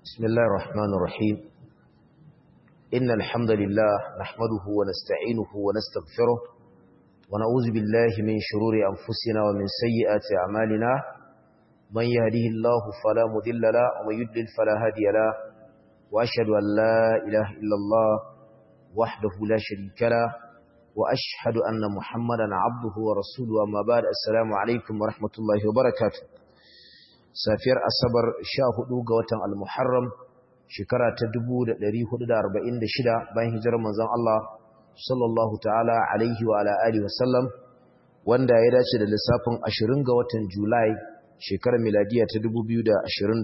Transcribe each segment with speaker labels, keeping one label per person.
Speaker 1: بسم الله الرحمن الرحيم إن الحمد لله نحمده ونستعينه ونستغفره ونعوذ بالله من شرور أنفسنا ومن سيئات أعمالنا من يهده الله فلا مذل له ومن يدلل فلا هادي له وأشهد أن لا إله إلا الله وحده لا شريك له وأشهد أن محمدا عبده ورسوله أما بعد السلام عليكم ورحمة الله وبركاته safiyar asabar sha hudu ga watan al-muharram shekara ta 1446 bayan hijirar manzon Allah sallallahu ta'ala alaihi wa ala alihi wa sallam wanda ya dace da lissafin 20 ga watan Julai shekarar miladiya ta 2024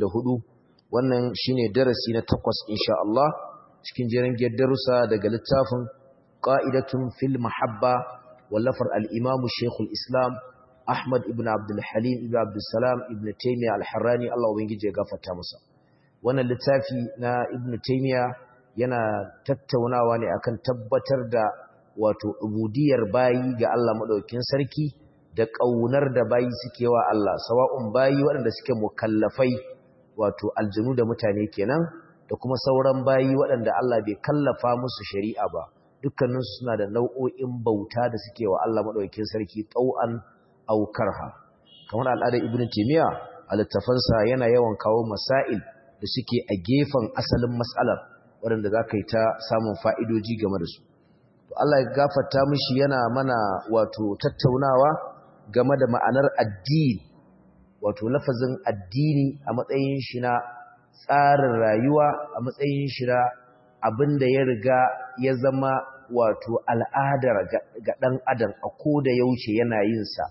Speaker 1: wannan shine darasi na takwas insha Allah cikin jerin darussa daga littafin qa'idatun fil mahabba wallafar al-imam Sheikhul Islam Ahmad ibn Abdul Halim ibn Abdul Salam ibn Taymiyyah al-Harrani Allah ubangije ya gafarta masa wannan littafi na Ibn Taymiyyah yana tattaunawa ne akan tabbatar da wato ubudiyar bayi ga Allah madaukakin sarki da kaunar da bayi suke wa Allah sawa'un bayi waɗanda suke mukallafai wato aljinu da mutane kenan da kuma sauran bayi waɗanda Allah bai kallafa musu shari'a ba dukkaninsu suna da nau'o'in bauta da suke wa Allah madaukakin sarki tau'an aukarha kamar al'adar ibn timiya a littafansa yana yawan kawo masail da suke a gefen asalin matsalar waɗanda za ka yi ta samun fa'idoji game da su to Allah ya gafarta mishi yana mana wato tattaunawa game da ma'anar addini wato lafazin addini a matsayin shi na tsarin rayuwa a matsayin shi na abin da ya riga ya zama wato al'adar ga ɗan adam a ko da yaushe yana yin sa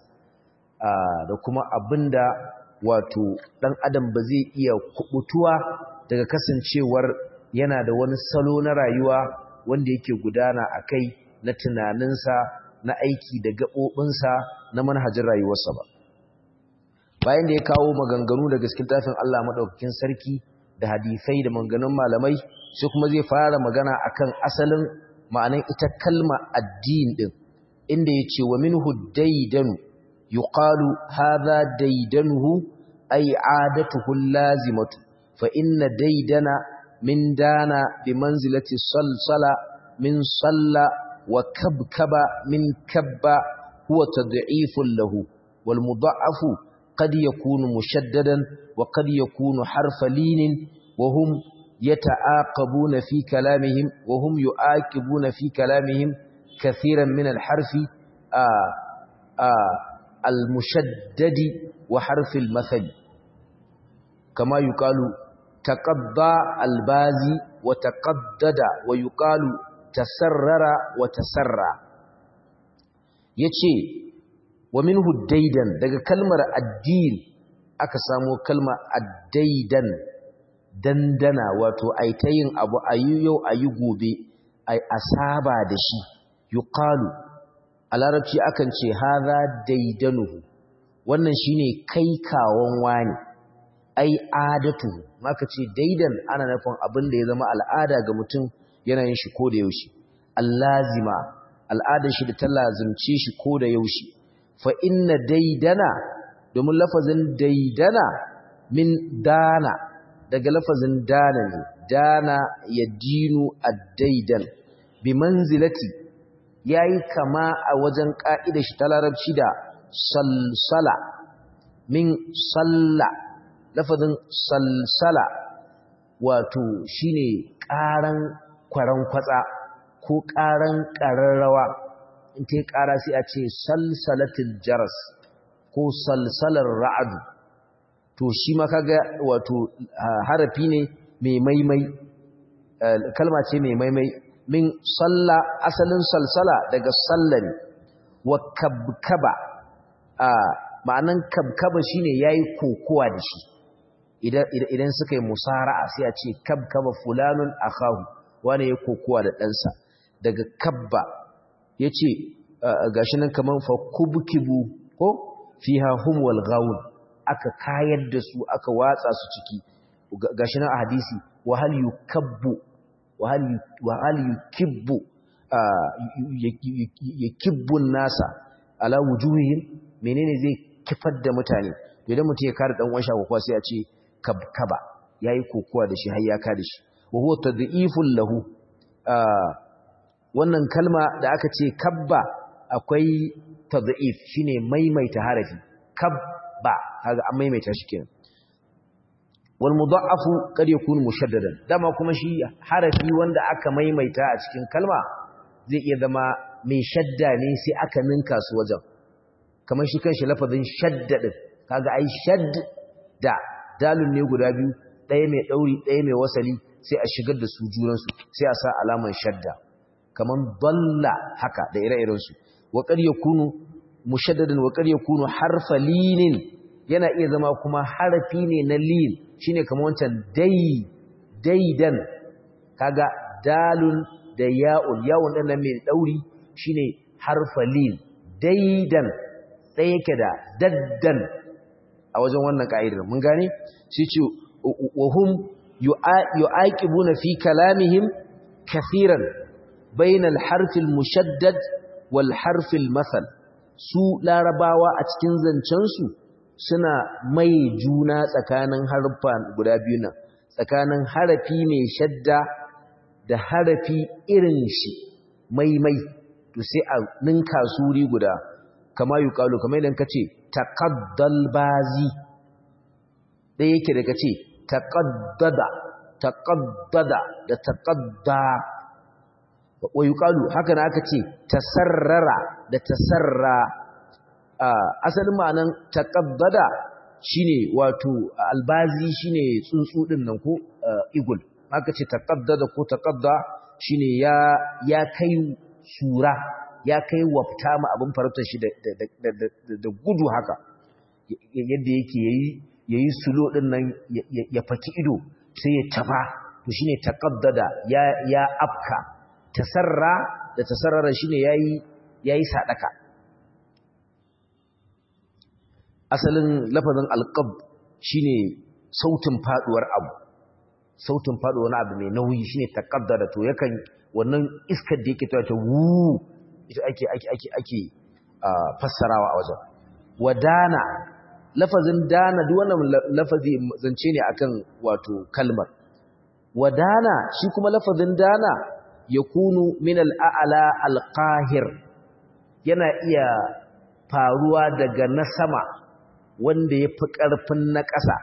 Speaker 1: da kuma abinda wato dan adam ba zai iya kubutuwa daga kasancewar yana da wani salo na rayuwa wanda yake gudana a kai na tunaninsa na aiki da gaɓoɓinsa na manhajin rayuwarsa ba bayan da ya kawo maganganu daga cikin tafin Allah maɗaukakin sarki da hadisai da maganganun malamai sai kuma zai fara magana akan asalin ma'anan ita kalma addini din inda ya ce wa minhu daidanu يقال هذا ديدنه أي عادته اللازمة فإن ديدن من دان بمنزلة الصلصل من صل وكبكب من كب هو تضعيف له والمضعف قد يكون مشددا وقد يكون حرف لين وهم يتعاقبون في كلامهم وهم يعاقبون في كلامهم كثيرا من الحرف آآ آآ المشدد وحرف المثل كما يقال تقضى البازي وتقدد ويقال تسرر وتسرى yace wa minhu daidan daga kalmar addin aka samo kalmar addaidan dandana wato aitayin abu ayu yau ayi gobe ai asaba da shi yuqalu a larabci akan ce haza daidanuhu wannan shine kai kawon wani ai adatu maka ce daidan ana nufin abin da ya zama al'ada ga mutum yana yin shi ko da yaushe allazima al'adar shi da ta lazimce shi ko da yaushe fa inna daidana domin lafazin daidana min dana daga lafazin dana ne dana ya dinu addaidan bi manzilati ya yi kama a wajen ƙa'ida shi ta larabci da salsala min salla lafazin salsala wato shi ne ƙaran kwaran kwatsa ko ƙaran ƙararrawa in ta yi ƙara sai a ce salsalatin jaras ko salsalar ra'adu to shi ma kaga wato harafi ne mai maimai kalma ce mai maimai min salla asalin salsala daga sallani wa kabkaba a ma'anan kabkaba shine yayi kokowa da shi idan idan suka yi musara'a sai a ce kabkaba fulanun akahu wani ya kokowa da ɗansa daga kabba yace gashi nan kaman fa kubkibu ko fiha hum wal ghawun aka kayar da su aka watsa su ciki gashi nan a hadisi wa hal yukabbu wahal yukibbu yakibbun nasa ala wujuhihim menene zai kifar da mutane idan mutum ya kare dan uwan shago sai a ce kabkaba yayi kokuwa da shi har ya ka da shi wa huwa tad'ifun lahu wannan kalma da aka ce kabba akwai tad'if shine maimaita harafi kabba kaga an maimaita shi kenan wal mudha'afu kad yakun mushaddadan dama kuma shi harafi wanda aka maimaita a cikin kalma zai iya zama mai shadda ne sai aka ninka su wajen kamar shi kanshi lafazin shaddadin kaga ai shadda dalun ne guda biyu ɗaya mai ɗauri ɗaya mai wasali sai a shigar da su junansu sai a sa alaman shadda kamar dalla haka da ire-irensu wa qad yakunu mushaddadan wa qad yakunu harfa linin yana iya zama kuma harafi ne na lin shine kamar wancan dai daidan kaga dalun da ya'un ya'un din nan mai dauri shine harfa lin daidan ɗaya yake da daddan a wajen wannan ka'idar mun gane shi ce wa hum yu'aqibuna fi kalamihim kathiran bayna al-harf al-mushaddad wal harf al-masal su larabawa a cikin zancen su suna mai juna tsakanin harfa guda biyu nan tsakanin harafi mai shadda da harafi irin shi maimai to sai a ninka suri guda kama yi kalu kamar idan ka ce taƙaddal bazi ɗaya yake da ka ce taƙaddada taƙaddada da taƙadda wa yi kalu haka na aka ce tasarrara da tasarra asalin ma'anan taƙaddada shine wato albazi shine tsuntsu ɗin nan ko igul aka ce taƙaddada ko taƙadda shine ya kai sura ya kai wafta ma abin farautar shi da gudu haka yadda yake ya yi sulo ɗin nan ya faki ido sai ya tafa to shi ne taƙaddada ya afka tasarra da tasarrara shi ne ya yi saɗaka asalin lafazin alƙab shi ne sautin faɗuwar abu sautin faɗuwar abu mai nauyi shi ne taƙaddada to yakan wannan iskar da yake ta wu ita ake ake ake ake fassarawa a wajen wadana lafazin dana duk wannan lafazi zance ne akan wato kalmar wadana shi kuma lafazin dana yakunu min al-a'la al-qahir yana iya faruwa daga na sama wanda yafi karfin na ƙasa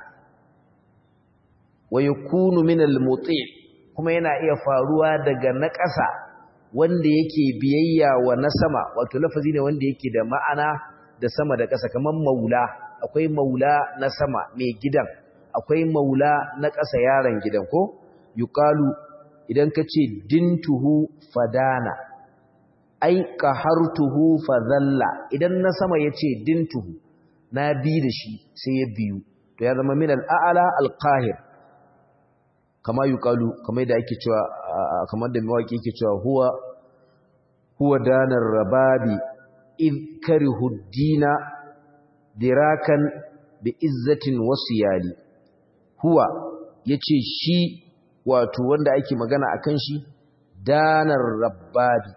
Speaker 1: wa yakunu min al-muti' kuma yana iya faruwa daga na ƙasa wanda yake biyayya wa na sama wato lafazi ne wanda yake da ma'ana da sama da ƙasa kamar maula akwai maula na sama mai gidan akwai maula na ƙasa yaron gidan ko yuqalu idan ka ce dintuhu fadana ai qahartuhu fadalla idan na sama yace dintuhu na bi da shi sai ya biyu to ya zama min al-a'la al-qahir kama yuqalu kamar da ake cewa kamar da mawaki yake cewa huwa huwa danar rababi id karihu dina dirakan bi izzatin wasiyali huwa yace shi wato wanda ake magana akan shi danar rababi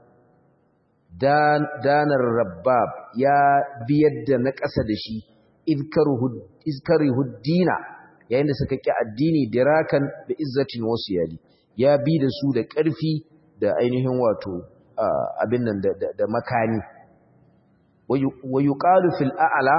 Speaker 1: dan danar rabab ya biyar da na ƙasa da shi id karihu dina yayin da suka ƙi addini dirakan da izzatin wasiyali ya bi da su da ƙarfi da ainihin wato abin nan da makani wa yuqalu fil a'la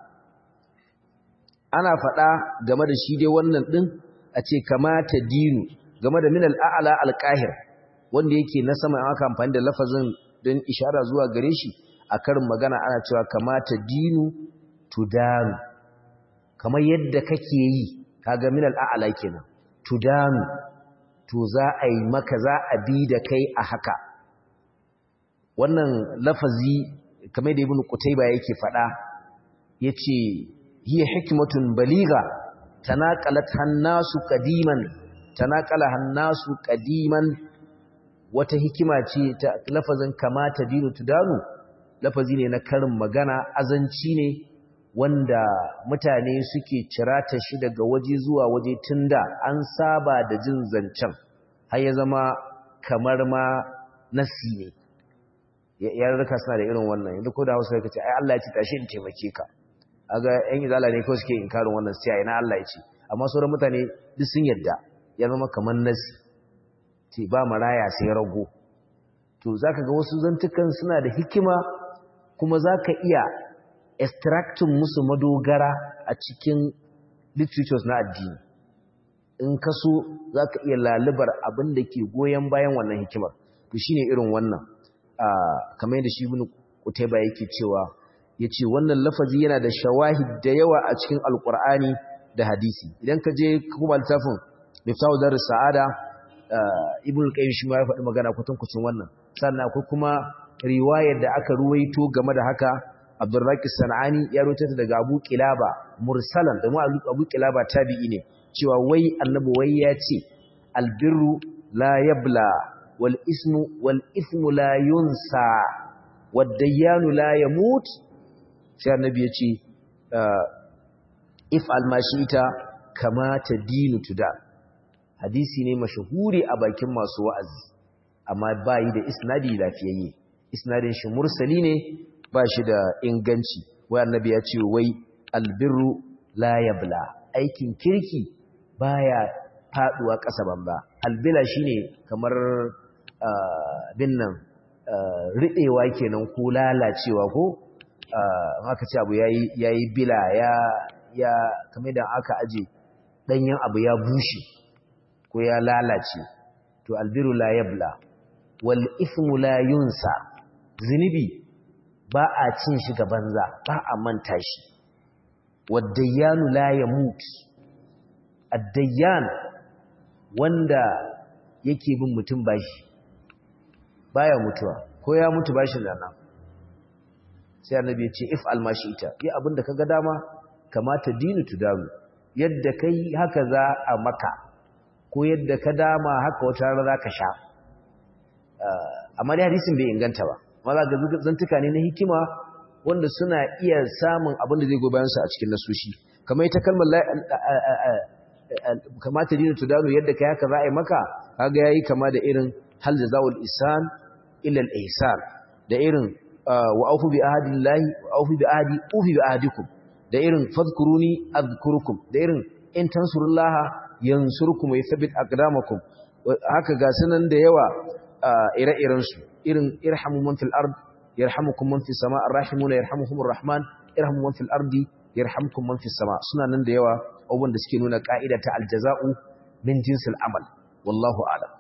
Speaker 1: ana faɗa game da shi dai wannan din a ce kamata dinu game da min al a'la al qahir wanda yake na sama an aka amfani da lafazin don ishara zuwa gare shi a karin magana ana cewa kamata dinu tudanu kamar yadda kake yi kaga min al'ala kenan tudanu to za a yi maka za a bi da kai a haka wannan lafazi kamar da ibn qutayba yake fada yace hiya hikmatun baliga tanaqalat hannasu qadiman tanaqala hannasu qadiman wata hikima ce ta lafazin kamata dinu tudanu lafazi ne na karin magana azanci ne wanda mutane suke cirata shi daga waje zuwa waje tunda an saba da jin zancen har ya zama kamar ma nasi ne yarurruka suna da irin wannan yanzu ko da hausa ka ce ai Allah ya ce tashi in taimake ka aga yan izala ne kawai suke inkarin wannan sai ina Allah ya ce amma sauran mutane duk sun yadda ya zama kamar nasi ce ba maraya sai rago to zaka ga wasu zantukan suna da hikima kuma zaka iya extracting musu madogara a cikin literatures na addini in ka so zaka iya lalubar abin da ke goyon bayan wannan hikimar to shine irin wannan kamar yadda shi ibn Qutayba yake cewa yace wannan lafazi yana da shawahid da yawa a cikin alqur'ani da hadisi idan ka je kuma littafin miftahu dar sa'ada ibn qayyim shi ma ya faɗi magana kutankucin wannan sannan akwai kuma riwayar da aka ruwaito game da haka abdurraqi sanani ya ruwaito ta daga abu kilaba mursalan da mu abu kilaba tabi'i ne cewa wai annabi wai ya ce albirru la yabla wal ismu wal ithmu la yunsa wad dayyanu la yamut sai annabi ya ce if almashita kama dinu tuda hadisi ne mashahuri a bakin masu wa'azi amma bayi da isnadi lafiyayye isnadin shi mursali ne ba shi da inganci wai annabi ya ce wai albirru la yabla aikin kirki baya faduwa ƙasa bamba albila shine kamar bin nan riɗewa kenan ko lalacewa ko aka ce abu yayi bila ya ya kamar da aka aje danyen abu ya bushe ko ya lalace to albiru la yabla wal ithmu la yunsa zinubi ba a cin shi ga banza ba a manta shi wadayyanu la yamut addayyan wanda yake bin mutum bashi baya mutuwa ko ya mutu bashin nan sai annabi ya ce if almashita yi abinda kaga dama kamata dinu tudamu yadda kai haka za a maka ko yadda ka dama haka wata rana za ka sha amma dai hadisin bai inganta ba amma za ga zantuka ne na hikima wanda suna iya samun abin da zai go bayansu a cikin nasushi kamar ita kalmar kamata dinu tudanu yadda kai haka za a yi maka kaga yayi kama da irin hal jazaul ihsan illa al ihsan da irin wa aufu bi ahdillahi wa aufu bi ahdi ufi bi ahdikum da irin fadkuruni azkurukum da irin in tansurullaha yansurkum wa yuthabbit aqdamakum haka ga sunan da yawa ire-iren su irin irhamu man fil ard yarhamukum man fis sama arrahimuna yarhamuhumur rahman irhamu man fil ardi yarhamkum man fis sama suna nan da yawa abubuwan da suke nuna ka'ida ta aljaza'u min jinsil amal wallahu a'lam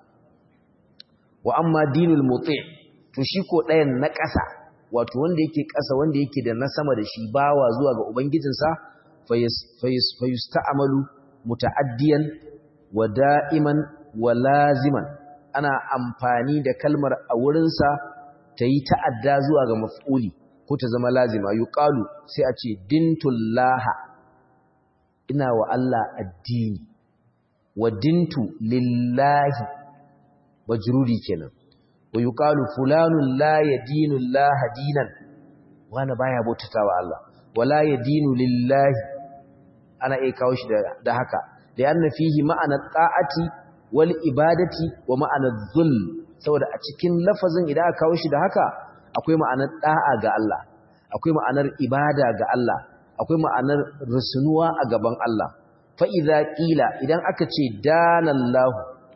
Speaker 1: wa amma dinul muti to shi ko ɗayan na ƙasa wato wanda yake ƙasa wanda yake da na sama da shi bawa zuwa ga ubangijinsa fayusta'amalu muta'addiyan wa da'iman wa laziman ana amfani da kalmar a wurinsa ta yi ta'adda zuwa ga maf'uli ko ta zama lazima yuqalu sai a ce dintullaha ina wa Allah addini wa dintu lillahi majruri kenan wa yuqalu fulanun la yadinu Allah dinan wani baya bautatawa Allah wala yadinu lillahi ana iya kawo shi da haka da yana fihi ma'ana ta'ati wal ibadati wa ma'ana dhul saboda a cikin lafazin idan aka kawo shi da haka akwai ma'anar da'a ga Allah akwai ma'anar ibada ga Allah akwai ma'anar rusunuwa a gaban Allah fa idza qila idan aka ce danallahu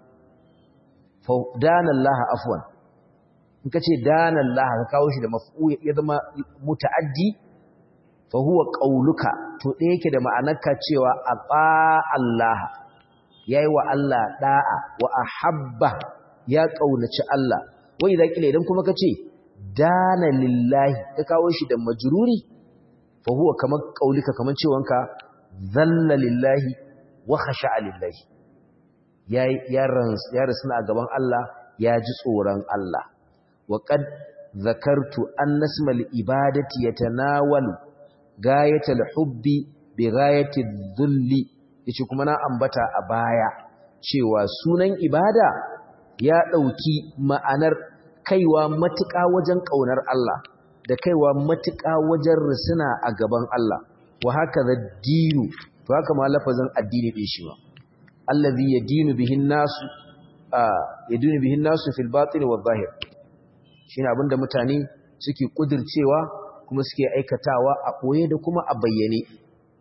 Speaker 1: fa danallaha afwan in ka ce danallaha ka kawo shi da maf'ul ya zama muta'addi fa huwa qauluka to ɗaya yake da ma'anarka cewa aba Allah yayi wa Allah da'a wa ahabba ya kaunaci Allah wai idza qila idan kuma ka ce dana lillahi ka kawo shi da majruri fa huwa kamar qaulika kamar cewanka zalla lillahi wa khasha'a lillahi ya ya ya rasuna a gaban Allah ya ji tsoron Allah wa qad zakartu anna ismal ibadati yatanawalu gayatal hubbi bi gayati dhulli yace kuma na ambata a baya cewa sunan ibada ya dauki ma'anar kaiwa matuƙa wajen ƙaunar Allah da kaiwa matuƙa wajen risina a gaban Allah wa haka da dinu to haka ma lafazin addini ɗin shi ba allazi yadinu bihin nasu yadinu bihin nasu fil batin wa zahir shine abinda mutane suke kudircewa kuma suke aikatawa a koye da kuma a bayyane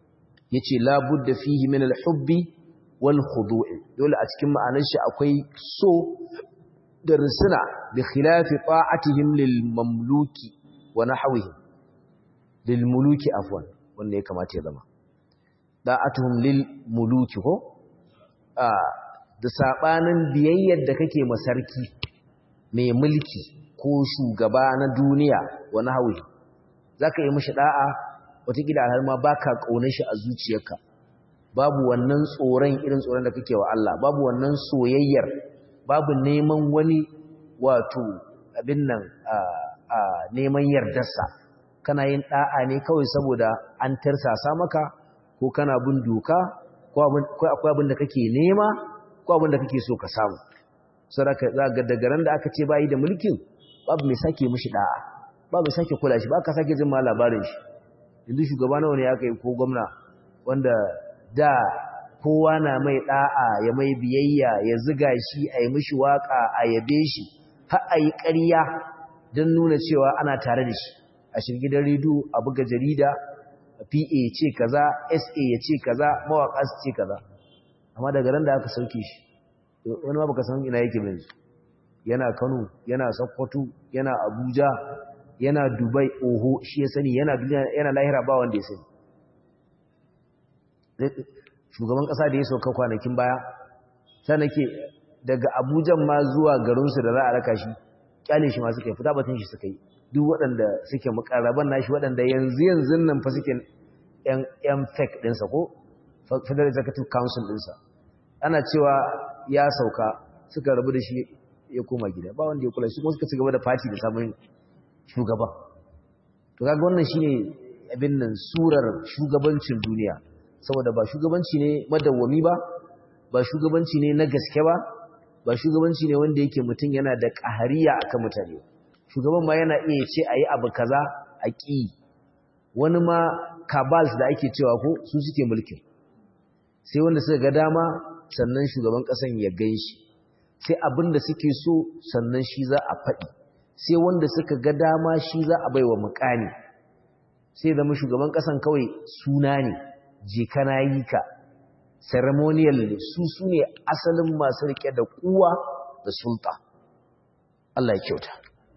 Speaker 1: yace la budda fihi min al-hubbi wal khudu'i dole a cikin ma'anar shi akwai so da risina bi khilafi ta'atihim lil mamluki wa nahwihi lil muluki afwan wanda ya kamata ya zama da'atuhum lil muluki ko a da sabanin biyayyar da kake masarki mai mulki ko shugaba na duniya wa nahwihi zaka yi mishi da'a wataƙila har ma baka kaunar shi a zuciyarka babu wannan tsoron irin tsoron da kake wa Allah babu wannan soyayyar babu neman wani wato abin nan a neman yardarsa kana yin da'a ne kawai saboda an tarsasa maka ko kana bin doka ko akwai abin da kake nema ko abin da kake so ka samu sadaka ga daga ran da aka ce bayi da mulkin babu mai sake mishi da'a babu mai sake kula shi ba ka sake jin ma labarin shi yanzu shugaba nawa ne aka yi ko gwamna wanda da kowa na mai da'a ya mai biyayya ya ziga shi a yi mishi waka a yabe shi har a yi ƙarya don nuna cewa ana tare da shi a shirgidan rediyo a buga jarida pa ya ce kaza sa ya ce kaza mawaƙa su ce kaza amma daga ran da aka sauke shi wani ma baka san ina yake mai yana kano yana sokoto yana abuja yana dubai oho shi ya sani yana lahira ba wanda ya sani shugaban kasa da ya sauka kwanakin baya sai nake daga abujan ma zuwa garinsu da za a raka shi kyale shi ma suka yi fita batun shi suka yi duk waɗanda suke mukarraban nashi waɗanda yanzu yanzu nan fa suke yan fake ɗinsa ko federal executive council ɗinsa ana cewa ya sauka suka rabu da shi ya koma gida ba wanda ya kula shi kuma suka ci gaba da fati da samun shugaba to kaga wannan shine abin nan surar shugabancin duniya saboda ba shugabanci ne madawwami ba ba shugabanci ne na gaske ba ba shugabanci ne wanda yake mutum yana da ƙahariya akan mutane shugaban ma yana iya ce ayi abu kaza a ƙi wani ma kabals da ake cewa ko su suke mulkin sai wanda suka ga dama sannan shugaban ƙasan ya gan shi sai abin da suke so sannan shi za a faɗi sai wanda suka ga dama shi za a baiwa mukami sai zama shugaban ƙasan kawai suna ne je kana yi ka ceremonial ne su su ne asalin masu rike da kuwa da sulta Allah ya kyauta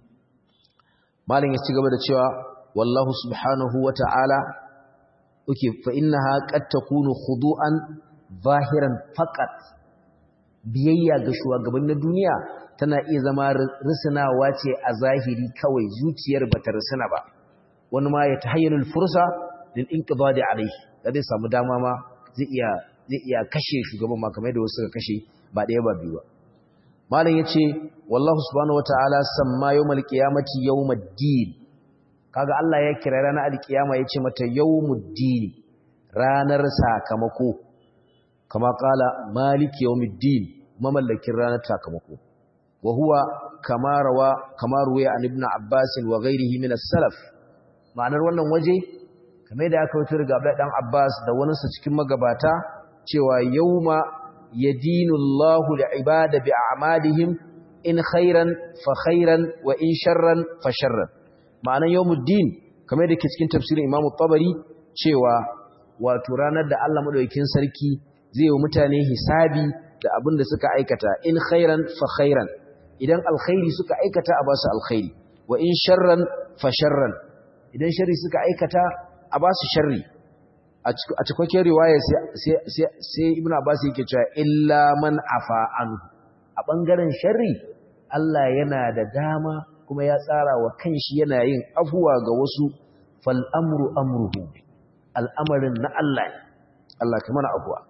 Speaker 1: malin ya ci gaba da cewa wallahu subhanahu wa ta'ala uke fa innaha qad takunu khudu'an zahiran faqat biyayya ga shugaban na duniya tana iya zama risinawa ce a zahiri kawai zuciyar bata risina ba wani ma ya tahayyalul fursa lil inqidadi alayhi da zai samu dama ma zai iya zai iya kashe shugaban ma kamar da wasu suka kashe ba ɗaya ba biyu ba malam yace wallahu subhanahu wataala samma yawmal qiyamati yawmuddin kaga Allah ya kira ranar alkiyama yace mata yawmuddin ranar sakamako kama kala maliki yawmuddin mamallakin ranar sakamako wa huwa kama rawa kama ruwaya an ibn abbas wa ghairihi min as-salaf ma'anar wannan waje kamar da aka wuce daga Abdullah dan Abbas da wani sa cikin magabata cewa yauma yadinu Allahu li'ibada bi'amalihim in khairan fa khairan wa in sharran fa sharran ma'anar yawmuddin kamar da ke cikin tafsirin Imam Tabari cewa wato ranar da Allah madaukakin sarki zai yi mutane hisabi da abin da suka aikata in khairan fa khairan idan alkhairi suka aikata a basu alkhairi wa in sharran fa sharran idan sharri suka aikata a ba su sharri a cikakken riwaya sai ibn abbas yake cewa illa man afa anhu a bangaren sharri Allah yana da dama kuma ya tsara wa kanshi yana yin afuwa ga wasu fal amru amruhu al'amarin na Allah Allah kuma na afuwa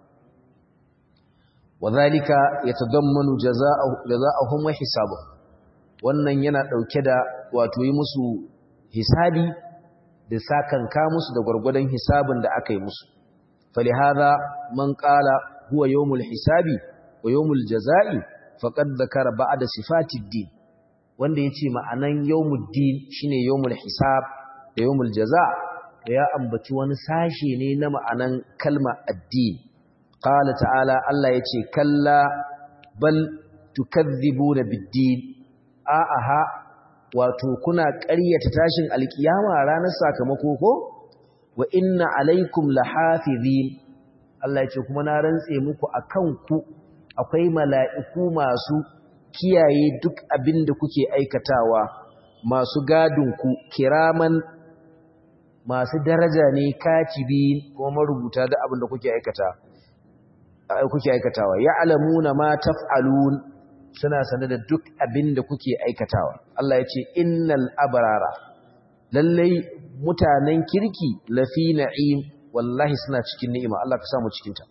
Speaker 1: wadhalika yatadammanu jazaa'uhum wa hisabuhum wannan yana dauke da wato yi musu hisabi da sakanka musu da gwargwadon hisabin da aka yi musu falihada man qala huwa yawmul hisabi wa yawmul jazaa'i faqad dhakara ba'da sifatid din wanda yace ma'anan yawmuddin shine yawmul hisab da yawmul jazaa to ya ambaci wani sashe ne na ma'anan kalma addin qala ta'ala Allah yace kalla bal tukadhibuna bid-din a'aha wato kuna ƙaryata tashin alkiyama ranar sakamako ko wa inna alaikum lahafizin Allah ya ce kuma na rantse muku akan ku akwai mala'iku masu kiyaye duk abin da kuke aikatawa masu gadin ku kiraman masu daraja ne katibi kuma marubuta da abin da kuke aikata kuke aikatawa ya'lamuna ma taf'alun suna sane da duk abin da kuke aikatawa Allah ya ce innal abrara lallai mutanen kirki lafi na'im wallahi suna cikin ni'ima Allah ka samu cikin ta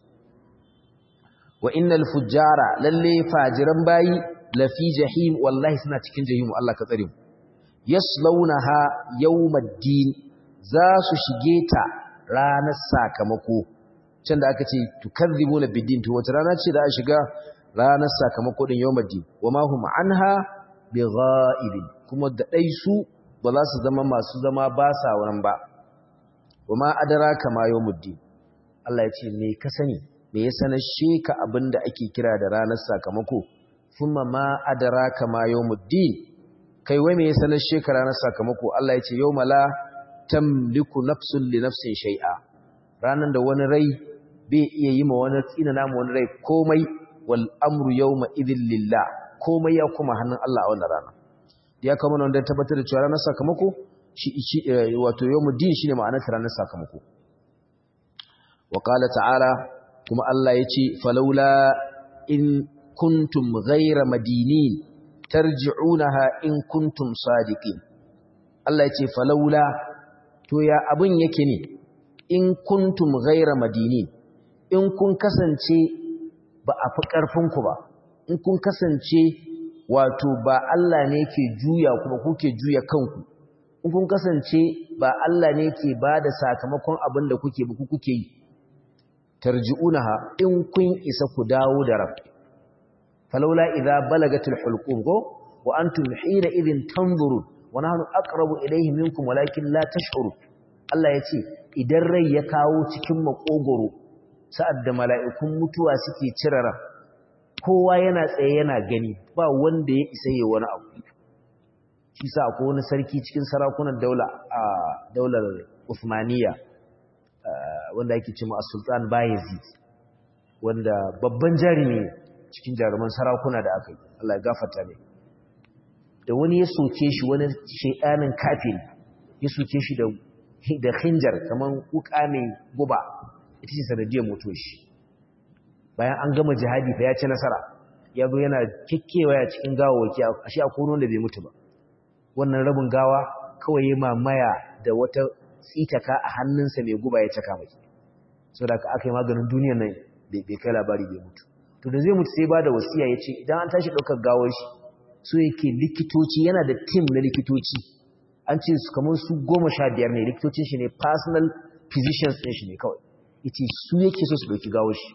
Speaker 1: wa innal fujjara lallai fajiran bayi lafi jahim wallahi suna cikin jahim Allah ka tsare mu yaslaunaha yawmaddin za su shige ta ranar sakamako can da aka ce tukadzibuna biddin to wace rana ce da a shiga ranar sakamako din yawmaddin wama hum anha bighaibin kuma da dai su ba za su zama masu zama ba sa wurin ba wama adraka ma yawmuddin Allah ya ce me ka sani me ya sanar sheka abinda ake kira da ranar sakamako kuma ma adraka ma yawmuddin kai wai me ya sanar sheka ranar sakamako Allah ya ce yawma la tamliku nafsun li nafsin shay'a ranan da wani rai bai iya yi ma wani tsina namu wani rai komai wal amru yawma idhil lillah komai ya kuma hannun Allah a wannan rana ya kama nan da tabbatar da cewa ranar sakamako shi shi wato yawmuddin shine ma'anar ranar sakamako wa qala ta'ala kuma Allah yace falawla in kuntum ghayra madinin tarji'unaha in kuntum sadiqin Allah yace falawla to ya abin yake ne in kuntum ghaira madini in kun kasance ba a fi ƙarfinku ba in kun kasance wato ba Allah ne ke juya kuma kuke juya kanku in kun kasance ba Allah ne ke ba da sakamakon abin da kuke ba kuke yi tarji'unaha in kun isa ku dawo da ran falawla idza balagatil hulqum go wa antum hina idhin tanzurun wa nahnu aqrabu ilayhi minkum walakin la tash'urun Allah ya ce idan rai ya kawo cikin makogoro sa'ad da mala'ikun mutuwa suke cire ran kowa yana tsaye yana gani ba wanda ya isa yi wani abu shi sa akwai wani sarki cikin sarakunan daula a daular Uthmaniyya wanda ake cewa Sultan Bayezid wanda babban jarumi cikin jaruman sarakuna da aka yi Allah ya gafarta ne da wani ya soke shi wani shaidanin kafin ya soke shi da da khinjar kaman wuka mai guba ita ce sanadiyar mutuwar shi bayan an gama jihadi fa ya ci nasara ya zo yana kikkewaya cikin gawawaki a shi a kono da bai mutu ba wannan rabin gawa kawai ya mamaya da wata tsitaka a hannunsa mai guba ya caka mai saboda aka yi maganin duniyar nan bai kai labari bai mutu to da zai mutu sai ba da wasiya ya ce idan an tashi ɗaukar gawar shi so yake likitoci yana da tim na likitoci an ce su kamar su goma sha biyar ne likitocin shi ne personal physicians ɗin shi ne kawai ya ce su yake so su ɗauki gawo shi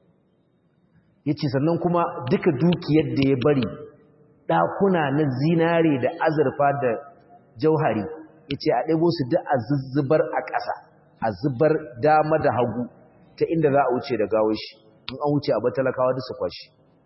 Speaker 1: ya ce sannan kuma duka dukiyar da ya bari ɗakuna na zinare da azurfa da jauhari ya ce a ɗaibo su duk a zuzzubar a ƙasa a zubar dama da hagu ta inda za a wuce da gawo shi in an wuce a batalakawa da su kwashi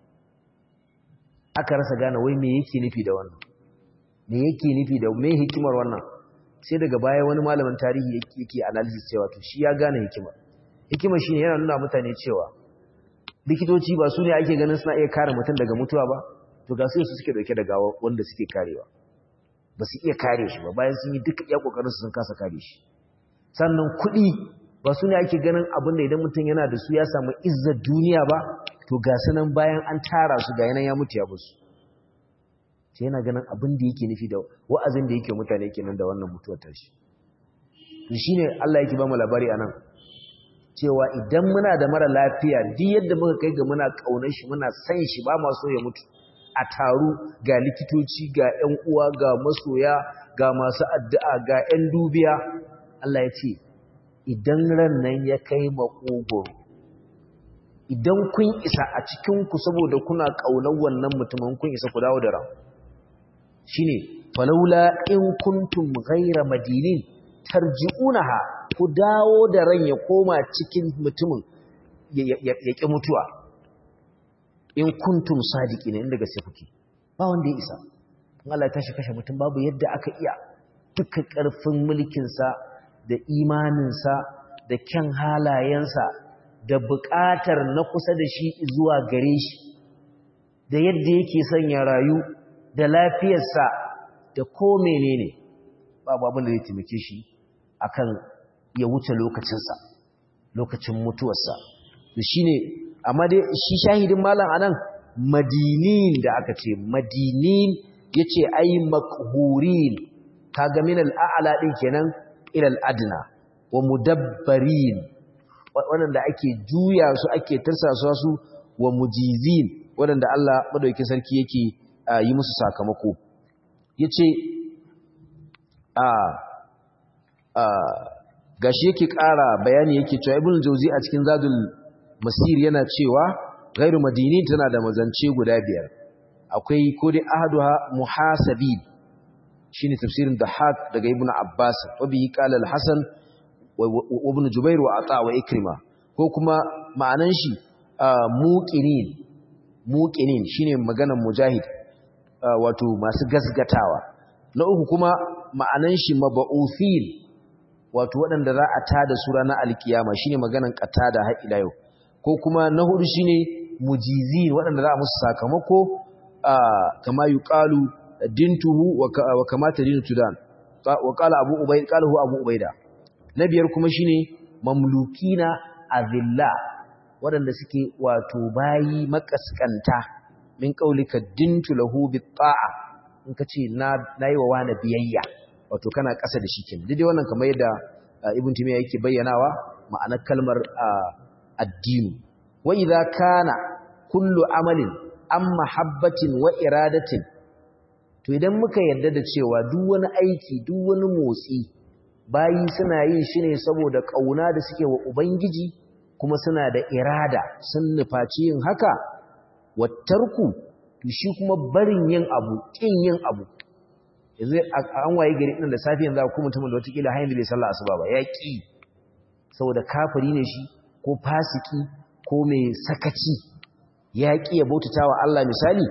Speaker 1: aka rasa gane wai me yake nufi da wannan me yake nufi da me hikimar wannan sai daga baya wani malamin tarihi yake analysis cewa to shi ya gane hikimar hikimar shine yana nuna mutane cewa likitoci ba su ne ake ganin suna iya kare mutum daga mutuwa ba to ga su su suke dauke da gawa wanda suke karewa ba su iya kare shi ba bayan sun yi duka iya kokarin su sun kasa kare shi sannan kuɗi ba su ne ake ganin abin da idan mutum yana da su ya samu izzar duniya ba to ga sanan bayan an tara su ga yanan ya mutu ya basu sai yana ganin abin da yake nufi da wa'azin da yake mutane kenan da wannan mutuwar tashi to shine Allah yake ba mu labari anan cewa idan muna da mara lafiya duk yadda muka kai ga muna kaunar shi muna san shi ba ma so ya mutu a taru ga likitoci ga ƴan uwa ga masoya ga masu addu'a ga ƴan dubiya Allah ya ce idan ran nan ya kai makogoro idan kun isa a cikin ku saboda kuna kaunar wannan mutumin kun isa ku dawo da ran shine falaula in kuntum ghayra madinin tarji'unaha ku dawo da ran ya koma cikin mutumin ya ƙi mutuwa in kuntum sadiqina inda gaske kuke ba wanda ya isa in Allah ya tashi kashe mutum babu yadda aka iya duka ƙarfin mulkin sa da imaninsa da kyan halayensa da buƙatar na kusa da shi zuwa gare shi da yadda yake son ya rayu da lafiyarsa da ko menene babu abin da zai taimake shi akan ya wuce lokacinsa lokacin mutuwarsa to shine amma dai shi shahidin malam anan madinin da aka ce madinin yace ai makhurin kaga min al-a'la din kenan ila al-adna wa mudabbarin wanda ake juya su ake tarsasa su wa mujizin wanda Allah madaukakin sarki yake yi musu sakamako yace a a gashi yake ƙara bayani yake cewa ibn jauzi a cikin zadul masir yana cewa ghairu madini tana da mazance guda biyar akwai ko dai ahaduha muhasabin shine tafsirin dahak daga ibn abbas wa bihi qala al-hasan wa ibn jubair wa ata wa ikrima ko kuma ma'anan shi muqinin muqinin shine maganar mujahid wato masu gasgatawa na uku kuma ma'anan shi mab'uthin wato waɗanda za a tada su ranar alkiyama shine maganan qatada har ila yau ko kuma na hudu shine mujizin waɗanda za a musu sakamako kama yuqalu dintuhu wa kama tadinu tudan wa qala abu ubayd qalahu abu ubayda na biyar kuma shine mamlukina azilla waɗanda suke wato bayi makaskanta min qaulika dintu lahu bit ta'a in kace na nayi wa wani biyayya wato kana ƙasa da shi kenan dai wannan kamar yadda ibn timiya yake bayyanawa ma'anar kalmar addini wa idza kana kullu amalin am mahabbatin wa iradatin to idan muka yarda da cewa duk wani aiki duk wani motsi bayi suna yin shi ne saboda kauna da suke wa ubangiji kuma suna da irada sun nufaci yin haka wattarku to shi kuma barin yin abu kin yin abu yanzu an waye gari ɗin da safi yanzu ko mutumin da watakila hanyar da bai sallah asuba ba ya ƙi saboda kafiri ne shi ko fasiki ko mai sakaci ya ƙi ya bautata wa Allah misali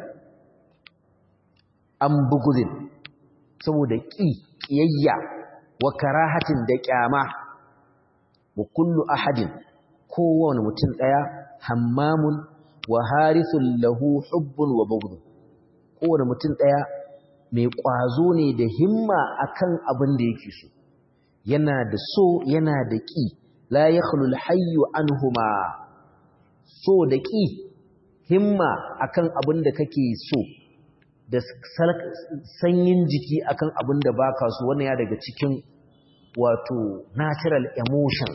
Speaker 1: an bugudin saboda ƙi ƙiyayya wa karahatin da ƙyama wa kullu ahadin kowane mutum ɗaya hammamun wa harithun lahu hubbun wa bugudun kowane mutum ɗaya mai ƙwazo ne da himma akan abin da yake so yana da so yana da ƙi la yakhlul hayyu anhuma so da ƙi himma akan abin da kake so da sanyin jiki akan abin da baka so wannan ya daga cikin wato natural emotions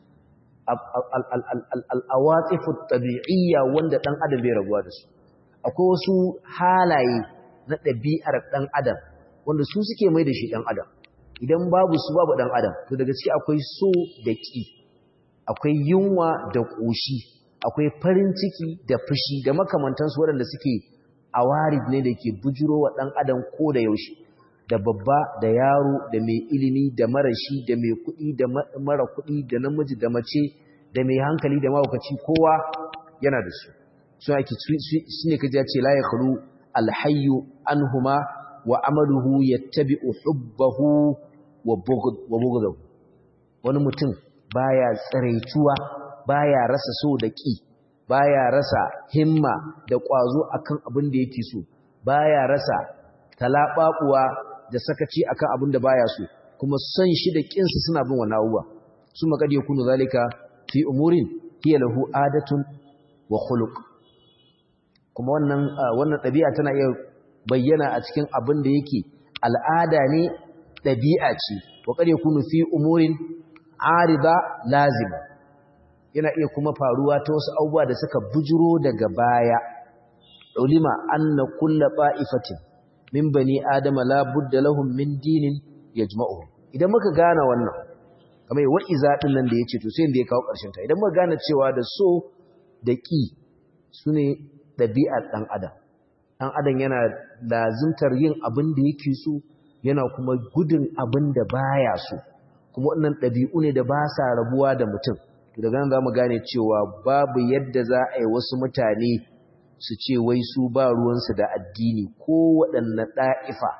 Speaker 1: al-awatifu tabi'iyya wanda dan adam bai rabuwa da su akwai wasu halaye na ɗabi'ar ɗan adam wanda su suke mai da shi ɗan adam idan babu su babu ɗan adam to daga ciki akwai so da ƙi akwai yunwa da ƙoshi akwai farin ciki da fushi da makamantansu waɗanda suke awarid ne da ke bujiro wa ɗan adam ko da yaushe da babba da yaro da mai ilimi da marashi da mai kuɗi da mara kuɗi da namiji da mace da mai hankali da mahaukaci kowa yana da su su ake su ne kaji ce la ya khalu alhayyu anhuma wa amaluhu yattabi'u hubbahu wa bughdahu wani mutum baya tsaraituwa baya rasa so da ki baya rasa himma da kwazo akan abin da yake so baya rasa talababuwa da sakaci akan abin da baya so kuma son shi da kinsa suna bin wannan abuwa su makad yakunu zalika fi umurin hiya lahu adatun wa khuluq kuma wannan wannan ɗabi'a tana iya bayyana a cikin abin da yake al'ada ne ɗabi'a ce wa qad yakunu fi umurin arida lazima yana iya kuma faruwa ta wasu abubuwa da suka bujiro daga baya ulima anna kullu ba'ifatin min bani adama la budda lahum min dinin yajma'uhum idan muka gane wannan kamar wa iza din nan da yace to sai da ya kawo ƙarshen ta idan muka gane cewa da so da ki sune ɗabi'ar ɗan adam ɗan adam yana lazimtar yin abin da yake so yana kuma gudun abin da baya so kuma wannan ɗabi'u ne da ba sa rabuwa da mutum to daga nan za mu gane cewa babu yadda za a yi wasu mutane su ce wai su ba ruwansu da addini ko waɗanne ɗa'ifa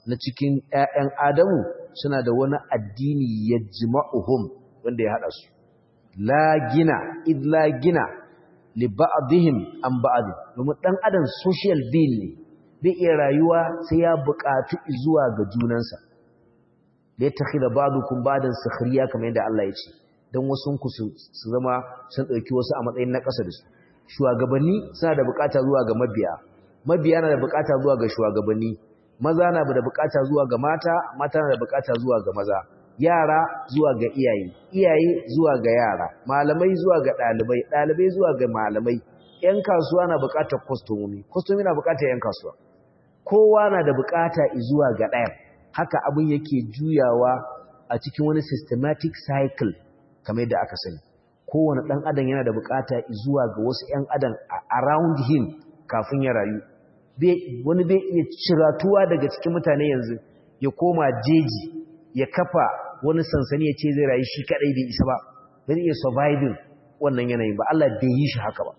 Speaker 1: na cikin ƴaƴan Adamu suna da wani addini yajma'uhum wanda ya hada su la gina id la gina li ba'dihim an ba'd domin dan adam social being ne bai iya rayuwa sai ya buƙatu zuwa ga junansa da ya takhida ba'dukum ba'dan sukhriya kamar yadda Allah ya ce dan wasun ku su zama sun dauki wasu a matsayin na ƙasa da su shugabanni suna da buƙata zuwa ga mabiya mabiya na da buƙata zuwa ga shugabanni maza na da buƙata zuwa ga mata mata na da buƙata zuwa ga maza yara zuwa ga iyaye iyaye zuwa ga yara malamai zuwa ga ɗalibai ɗalibai zuwa ga malamai ƴan kasuwa na buƙatar kwastomomi kwastomomi na buƙatar ƴan kasuwa kowa na da buƙata zuwa ga ɗayan haka abin yake juyawa a cikin wani systematic cycle kamar yadda aka sani kowane ɗan adam yana da buƙata zuwa ga wasu ƴan adam around him kafin ya rayu wani bai iya ciratuwa daga cikin mutane yanzu ya koma jeji ya kafa wani sansani ya ce zai rayu shi kadai bai isa ba bai iya surviving wannan yanayin ba Allah bai yi shi haka ba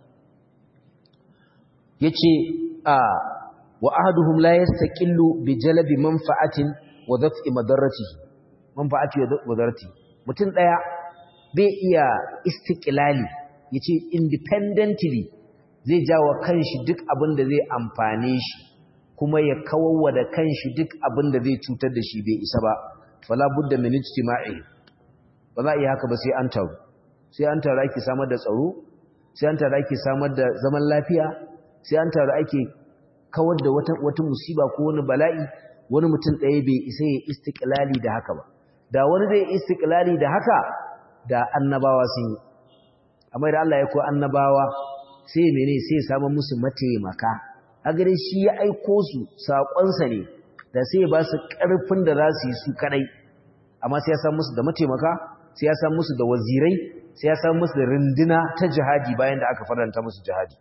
Speaker 1: yace a wa ahaduhum la yastaqillu bi jalbi manfa'atin wa daf'i madarratihi manfa'ati wa darati mutum daya bai iya istiqlali yace independently zai jawo kanshi duk abin da zai amfane shi kuma ya kawarwa da kanshi duk abin da zai cutar da shi bai isa ba fala budda min ijtima'i ba za a yi haka ba sai an taru sai an taru ake samar da tsaro sai an taru ake samar da zaman lafiya sai an taru ake kawar da wata wata musiba ko wani bala'i wani mutum ɗaya bai isa ya istiqlali da haka ba da wani zai istiqlali da haka da annabawa sun yi amma da Allah ya ko annabawa sai mene sai ya samu musu mataimaka a gare shi ya aiko su saƙonsa ne da sai ba su ƙarfin da za su yi su kadai amma sai ya samu musu da mataimaka sai ya samu musu da wazirai sai ya samu musu da rinduna ta jihadi bayan da aka faranta musu jihadi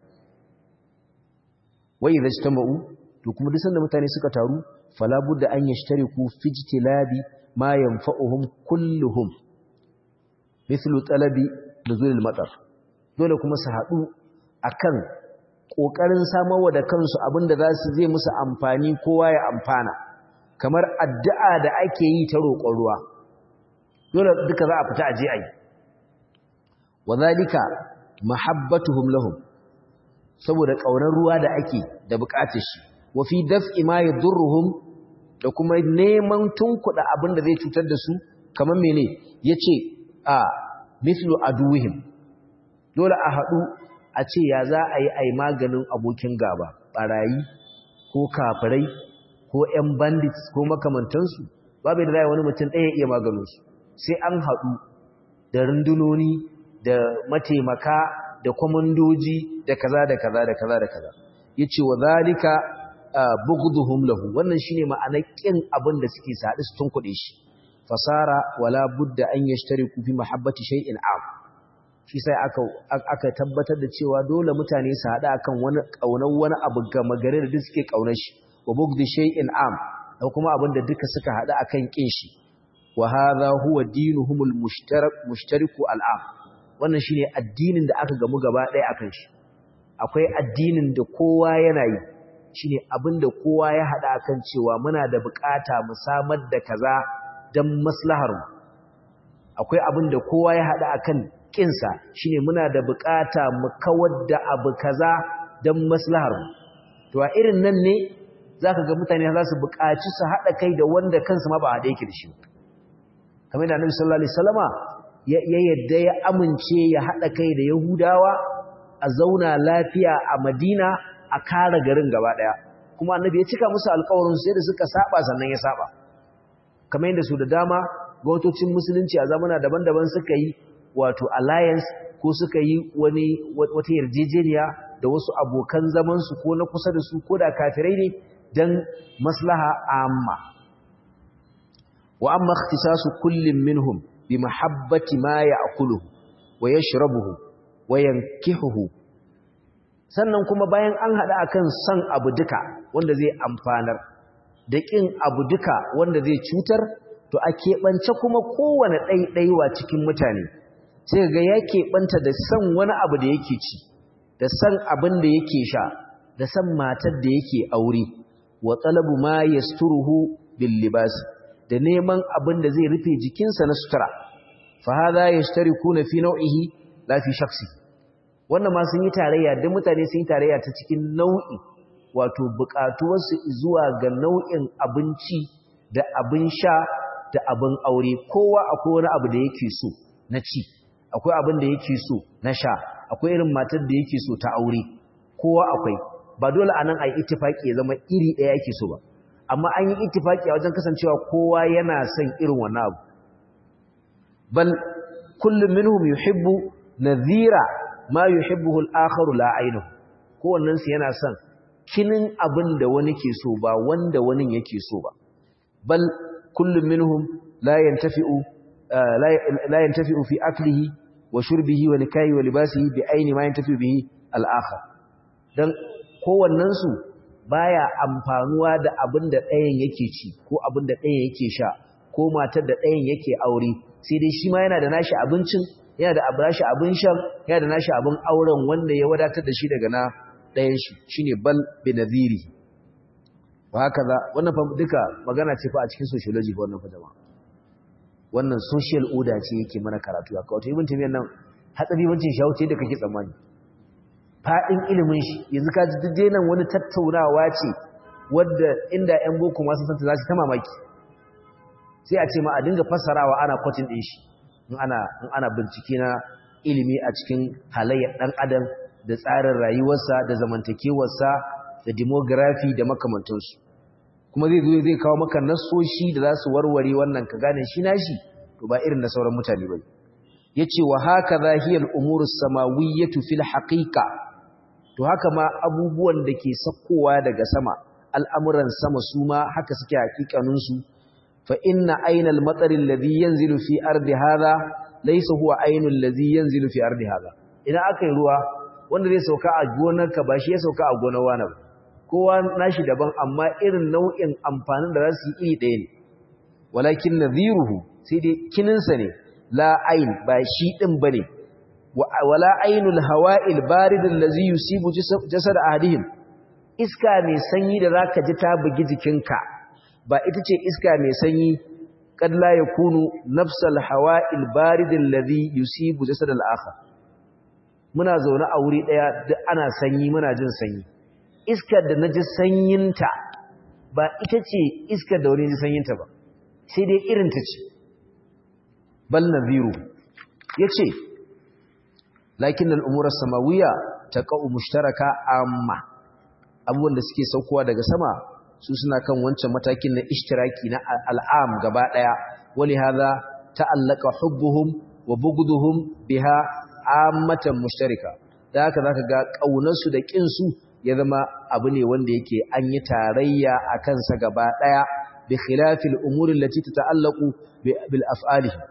Speaker 1: wai idza ijtama'u to kuma duk sanda mutane suka taru fala budda an yashtariku fi ijtilabi ma yanfa'uhum kulluhum mithlu talabi nuzul al-matar dole kuma su haɗu akan ƙoƙarin samarwa da kansu abinda za su zai musu amfani kowa ya amfana kamar addu'a da ake yi ta roƙon ruwa dole duka za a fita aje a yi wa zalika mahabbatuhum lahum saboda ƙaunar ruwa da ake da buƙatar shi wa fi daf'i ma yadurruhum da kuma neman tunkuɗa abin da zai cutar da su kamar mene yace a mithlu aduwihim dole a haɗu a ce ya za a yi a yi maganin abokin gaba ɓarayi ko kafirai ko 'yan bandits ko makamantansu babu da wani mutum ɗaya iya maganinsu sai an haɗu da rundunoni da mataimaka da kwamandoji da kaza da kaza da kaza da kaza ya ce wa zalika bugduhum lahu wannan shine ma'anar ƙin abin da suke saɗi su tunkuɗe shi fasara wala budda an yashtariku fi mahabbati shay'in am shi sai aka aka tabbatar da cewa dole mutane su haɗa akan wani ƙaunar wani abu gama gare da duk suke ƙaunar shi wa bugdi shay'in am da kuma abin da duka suka haɗa akan ƙin shi wa hadha huwa dinuhumul mushtarak mushtariku al'am wannan shine addinin da aka gamu gaba ɗaya akan shi akwai addinin da kowa yana yi shine abin da kowa ya haɗa akan cewa muna da bukata mu samar da kaza dan maslahar mu akwai abin da kowa ya haɗa akan kinsa shine muna da bukata mu kawar da abu kaza dan maslahar mu to a irin nan ne zaka ga mutane za su bukaci su hada kai da wanda kansa ma ba hada yake da shi kamar da Annabi sallallahu alaihi wasallama ya yadda ya amince ya hada kai da Yahudawa a zauna lafiya a Madina a kare garin gaba daya kuma Annabi ya cika musu alƙawarin sai da suka saba sannan ya saba kamar yadda su da dama gwamnatocin musulunci a zamana daban-daban suka yi wato alliance ko suka yi wani wata yarjejeniya da wasu abokan zamansu ko na kusa da su ko da kafirai ne don maslaha amma wa amma ikhtisasu kullin minhum bi mahabbati ma ya'kuluhu wa yashrabuhu wa yankihuhu sannan kuma bayan an hada akan san abu duka wanda zai amfanar da kin abu duka wanda zai cutar to a keɓance kuma kowane ɗaiɗaiwa cikin mutane sai ga ya keɓanta da san wani abu da yake ci da san abin da yake sha da san matar da yake aure wa talabu ma yasturuhu bil libas da neman abin da zai rufe jikinsa na sutura fa hadha yashtarikuna fi naw'ihi la fi shakhsi wannan ma sun yi tarayya duk mutane sun yi tarayya ta cikin nau'i wato buƙatuwarsu zuwa ga nau'in abinci da abin sha da abin aure kowa akwai wani abu da yake so na ci akwai abin da yake so na sha akwai irin matar da yake so ta aure kowa akwai ba dole anan ai ittifaki ya zama iri ɗaya yake so ba amma an yi ittifaki a wajen kasancewa kowa yana son irin wannan abu bal kullum minhum yuhibbu nadhira ma yuhibbuhu al-akharu la aynuhu kowannen su yana son kinin abin da wani ke so ba wanda wani yake so ba bal kullum minhum la yantafi'u la yantafi'u fi aklihi wa shurbihi wa nikahi wa libasihi bi aini ma yantafi'u bihi al-akhar dan kowannen su baya amfanuwa da abin da ɗayan yake ci ko abin da ɗayan yake sha ko matar da ɗayan yake aure sai dai shi ma yana da nashi abincin yana da nashi abin shan yana da nashi abin auren wanda ya wadatar da shi daga na ɗayan shi shine bal bi nadhiri wa haka za wannan fa duka magana ce fa a cikin sociology fa wannan fa jama'a wannan social order ce yake mana karatu a kawai ibn taymiyyah nan hatsari wancin shawo ce da kake tsammani fadin ilimin shi yanzu ka ji duk nan wani tattaunawa ce wadda inda ƴan boko masu santa za su ta mamaki sai a ce ma a dinga fassarawa ana kwatin din shi in ana in ana bincike na ilimi a cikin halayyar dan adam da tsarin rayuwarsa da zamantakewarsa da demography da makamantansu kuma zai zo zai kawo maka nasoshi da za su warware wannan ka gane shi nashi to ba irin na sauran mutane ba yace wa haka zahiyal umuru samawiyyatu fil haqiqa to haka ma abubuwan da ke sakkowa daga sama al'amuran sama su ma haka suke hakikanin su fa inna aynal matsari alladhi yanzilu fi ardi hadha laysa huwa aynul ladhi yanzilu fi ardi hadha idan aka yi ruwa wanda zai sauka a gonarka ba shi ya sauka a gonar wani ba kowa nashi daban amma irin nau'in amfanin da za su yi iri ɗaya ne walakin nadhiruhu sai dai kininsa ne la ain ba shi ɗin ba ne wala ainul hawa'il baridin lazi yusibu jasad ahadihim iska mai sanyi da zaka ji ta bugi jikinka ba ita ce iska mai sanyi kad la yakunu nafsal hawa'il baridin lazi yusibu jasad al-akhar muna zaune a wuri daya duk ana sanyi muna jin sanyi iskar da naji sanyinta ba ita ce iskar da wani ji sanyinta ba sai dai irin ta ce bal nadhiru yace lakin al-umur as-samawiyya taqa'u mushtaraka amma abubuwan da suke saukowa daga sama su suna kan wancan matakin na ishtiraki na al'am gaba daya wali hadha ta'allaqa hubbuhum wa bughduhum biha ammatan mushtarika da haka zaka ga kaunarsu da kin su ya zama abu ne wanda yake an yi tarayya akan sa gaba daya bi khilafil umuri allati tata'allaqu bil af'alihi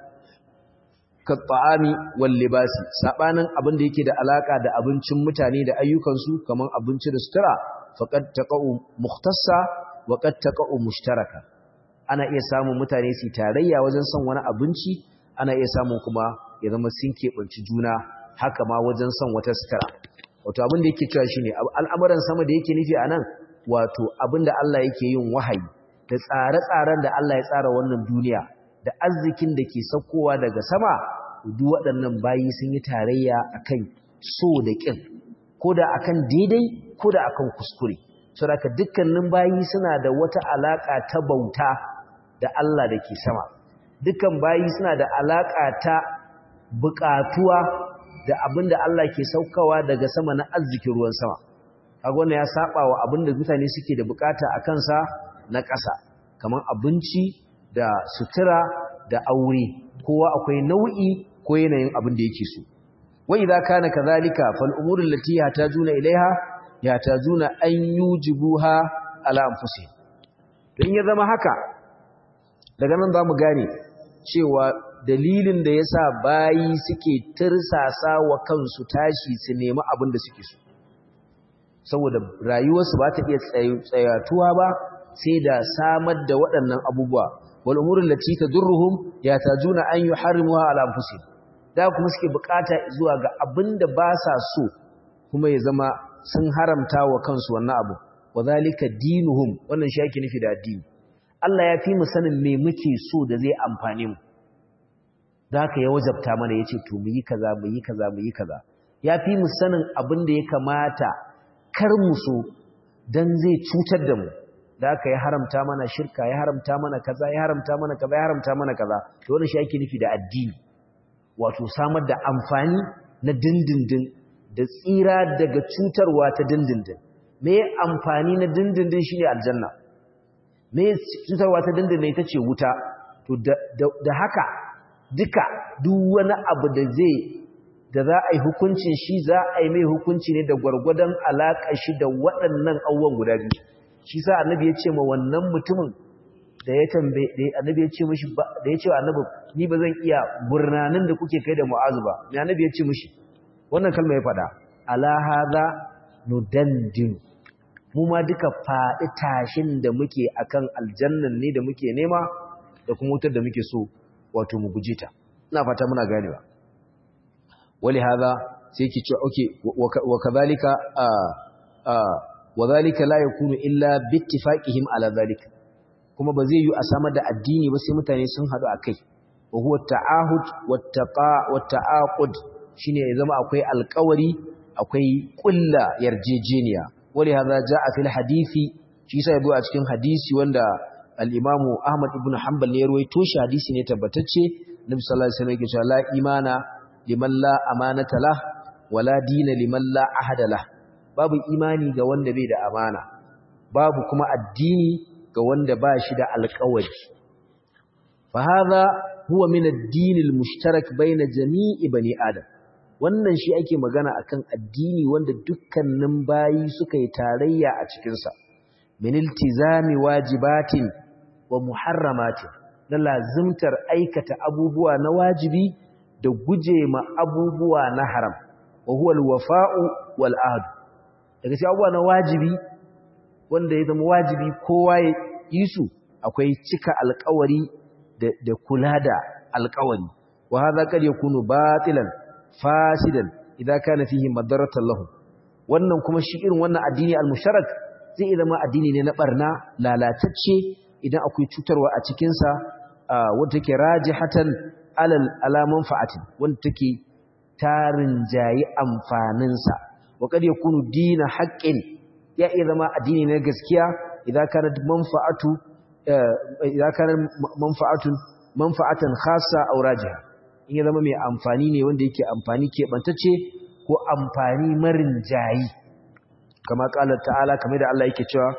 Speaker 1: katta'ami wal libasi sabanin abin da yake da alaka da abincin mutane da ayyukansu kaman abinci da sutura faqad taqa'u mukhtassa wa qad taqa'u mushtaraka ana iya samun mutane su tarayya wajen son wani abinci ana iya samun kuma ya zama sun keɓanci juna haka ma wajen son wata sutura wato abin da yake cewa shine al'amuran sama da yake nufi anan wato abin da Allah yake yin wahayi da tsare-tsaren da Allah ya tsara wannan duniya da arzikin da ke saukowa daga sama duk waɗannan bayi sun yi tarayya akan so da ƙin ko da akan daidai ko da akan kuskure saboda dukkanin bayi suna da wata alaka ta bauta da Allah da ke sama dukkan bayi suna da alaka ta buƙatuwa da abinda Allah ke saukawa daga sama na arzikin ruwan sama kaga wannan ya saba wa abinda mutane suke da bukata a kansa na ƙasa kamar abinci da sutura da aure kowa akwai nau'i ko yanayin abin da yake so wai idza kana kadhalika fal umuru allati yatajuna ilaiha yatajuna an yujibuha ala anfusihim don ya zama haka daga nan zamu gane cewa dalilin da yasa bayi suke tirsasa wa kansu tashi su nemi abin da suke so saboda rayuwarsu ba ta iya tsayatuwa ba sai da samar da waɗannan abubuwa wal umuru allati tadurruhum yatajuna an yuharrimuha ala anfusihim da kuma suke bukata zuwa ga abinda ba sa so kuma ya zama sun haramta wa kansu wannan abu wadhalika dinuhum wannan shi yake nufi da addini Allah ya fi mu sanin me muke so da zai amfane mu da haka ya wajabta mana ya ce to mu yi kaza mu yi kaza mu yi kaza ya fi mu sanin abin da ya kamata kar mu so don zai cutar da mu da haka ya haramta mana shirka ya haramta mana kaza ya haramta mana kaza ya haramta mana kaza to wannan shi ake nufi da addini wato samar da amfani na dindindin da tsira daga cutarwa ta dindindin me amfani na dindindin shine aljanna me cutarwa ta dindindin ita ce wuta to da haka duka duk wani abu da zai da za a yi hukuncin shi za a yi mai hukunci ne da gwargwadon alaƙa shi da waɗannan abubuwan guda biyu shi sa annabi ya ce ma wannan mutumin da ya tambaye annabi ya ce mishi da ya ce annabi ni ba zan iya burnanin da kuke kai da mu'azu ba me annabi ya ce mishi wannan kalma ya faɗa ala hadha nudandin mu ma duka faɗi tashin da muke akan aljannan ne da muke nema da kuma wutar da muke so wato mu guje ta ina fata muna ganewa wali hadha sai yake cewa okay wa kadhalika wa dhalika la yakunu illa bi ittifaqihim ala dhalika kuma ba zai yi a samar da addini ba sai mutane sun hadu akai wa huwa ta'ahud wattaqa watta'aqud shine ya zama akwai alƙawari akwai ƙulla yarjejeniya wali hadha jaa fil hadisi shi sai yazo a cikin hadisi wanda al-Imam Ahmad ibn Hanbal ne ya ruwaito shi hadisi ne tabbatacce Nabi sallallahu alaihi wasallam yake cewa la imana liman la amanata lah wala dina liman la ahada lah babu imani ga wanda bai da amana babu kuma addini ga wanda ba shi da alƙawari fa hadha huwa min ad-din al-mushtarak bayna jami'i bani adam wannan shi ake magana akan addini wanda dukkanin bayi suka yi tarayya a cikin sa min iltizami wajibatin wa muharramatin na lazimtar aikata abubuwa na wajibi da guje ma abubuwa na haram wa huwa al-wafa'u wal ahd daga cikin abubuwa na wajibi wanda ya zama wajibi kowa ya yi su akwai cika alƙawari da kula da alƙawari wa hadha kad yakunu batilan fasidan idza kana fihi madarratan lahu wannan kuma shi irin wannan addini al-musharak zai zama addini ne na barna lalatacce idan akwai cutarwa a cikin sa wanda take rajihatan alal ala manfa'atin wanda take tarin jayi amfanin sa wa kad yakunu dina haqqin ya iya zama addini na gaskiya idza kana manfa'atu idza kana manfa'atun manfa'atan khassa aw rajiha in ya zama mai amfani ne wanda yake amfani keɓantacce ko amfani marin jayi kama ƙalar ta'ala kamar da Allah yake cewa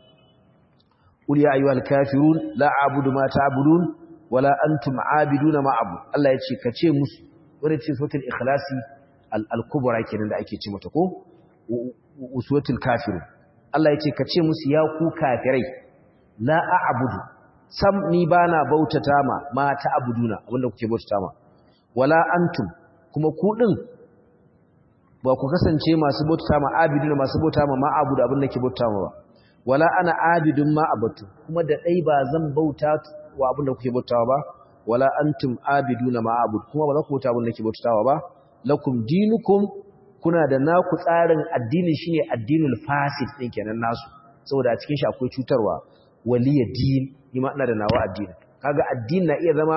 Speaker 1: ƙul ya ayyuhal kafirun la a'budu ma ta'budun wala antum a'biduna ma abu Allah ya ce ka ce musu wanda ce suratul ikhlasi al-kubra kenan da ake ce mata ko uswatul kafirun Allah ya ce ka ce musu ya ku kafirai la a'budu sam ni bana bautata ma ma ta'buduna abinda kuke bautata ma wala antum kuma ku din ba ku kasance masu bauta ma abidun masu bauta ma ma'abudu abin da ke bauta ma ba wala ana abidun ma abatu kuma da dai ba zan bauta wa abin da kuke bauta ba wala antum abiduna ma abud kuma ba za ku bauta abin da ke bautawa ba lakum dinukum kuna da naku tsarin addinin shine addinul fasid din kenan nasu saboda a cikin shi akwai cutarwa waliya din ni ma ina da nawa addini kaga addini na iya zama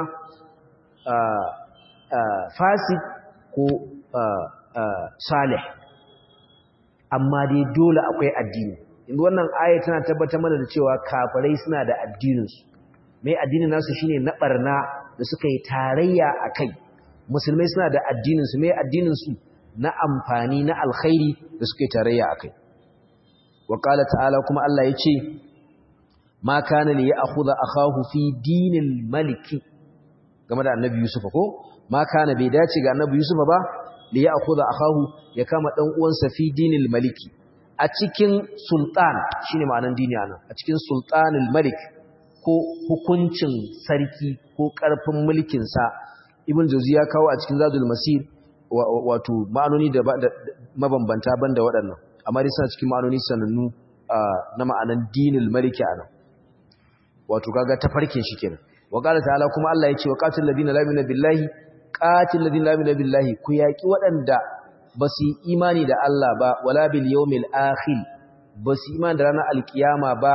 Speaker 1: fasid ko salih amma dai dole akwai addini inda wannan aya tana tabbatar mana da cewa kafirai suna da addininsu mai addinin nasu shine na barna da suka yi tarayya a kai musulmai suna da addininsu mai addininsu na amfani na alkhairi da suka yi tarayya a kai wa ta'ala kuma Allah ya ce ma kana li ya'khudha akahu fi dinil maliki game da annabi Yusuf ko ma kana bai dace ga annabi Yusuf ba li ya'khudha akahu ya kama dan uwansa fi dinil maliki a cikin sultan shine ma'anan dini anan a cikin sultanul malik ko hukuncin sarki ko karfin mulkin sa ibn jawzi ya kawo a cikin zadul masir wato ma'anoni da mabambanta banda waɗannan amma dai suna cikin ma'anoni sanannu na ma'anan dinil maliki anan wato kaga tafarkin shi kenan wa qala ta'ala kuma Allah yace wa qatil ladina la yu'minu billahi qatil ladina la yu'minu billahi ku yaki wadanda basu imani da Allah ba wala bil yawmil akhir basu imani da ranar alkiyama ba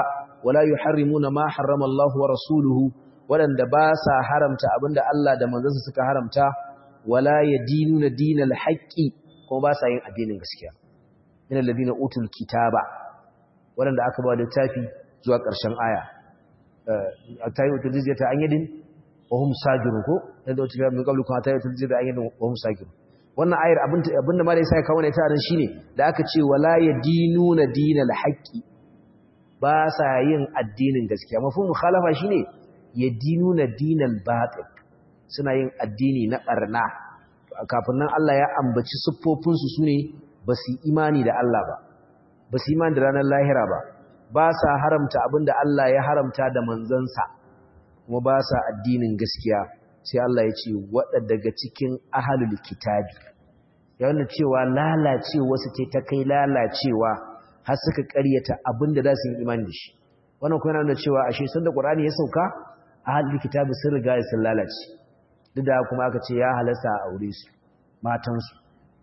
Speaker 1: wala yuharrimuna ma harrama Allah wa rasuluhu waɗanda ba sa haramta abinda Allah da manzansa suka haramta wala yadinuna dinal haqqi kuma ba sa yin addinin gaskiya min alladhina utul kitaba waɗanda aka ba littafi zuwa ƙarshen aya atayi utul jizyata an yadin wa hum sajirun ko yadda wata kira min qablu kuma atayi utul jizyata an yadin wa hum sajirun wannan ayar abinda ma da yasa ya kawo ne ta nan shine da aka ce wala yadinuna dinal haqqi ba sa yin addinin gaskiya mafhum mukhalafa shine yadinuna dinal batil suna yin addini na barna kafin nan Allah ya ambaci siffofin su sune basu imani da Allah ba basu imani da ranar lahira ba ba sa haramta abinda Allah ya haramta da manzansa kuma ba sa addinin gaskiya sai Allah ya ce waɗa daga cikin ahalul kitabi ya wanda cewa lalacewa su ce ta kai lalacewa har suka ƙaryata abinda za su yi imani da shi wannan kuma yana cewa ashe sanda Qur'ani ya sauka ahalul kitabi sun riga sun lalace duk da kuma aka ce ya halasta a aure su matan su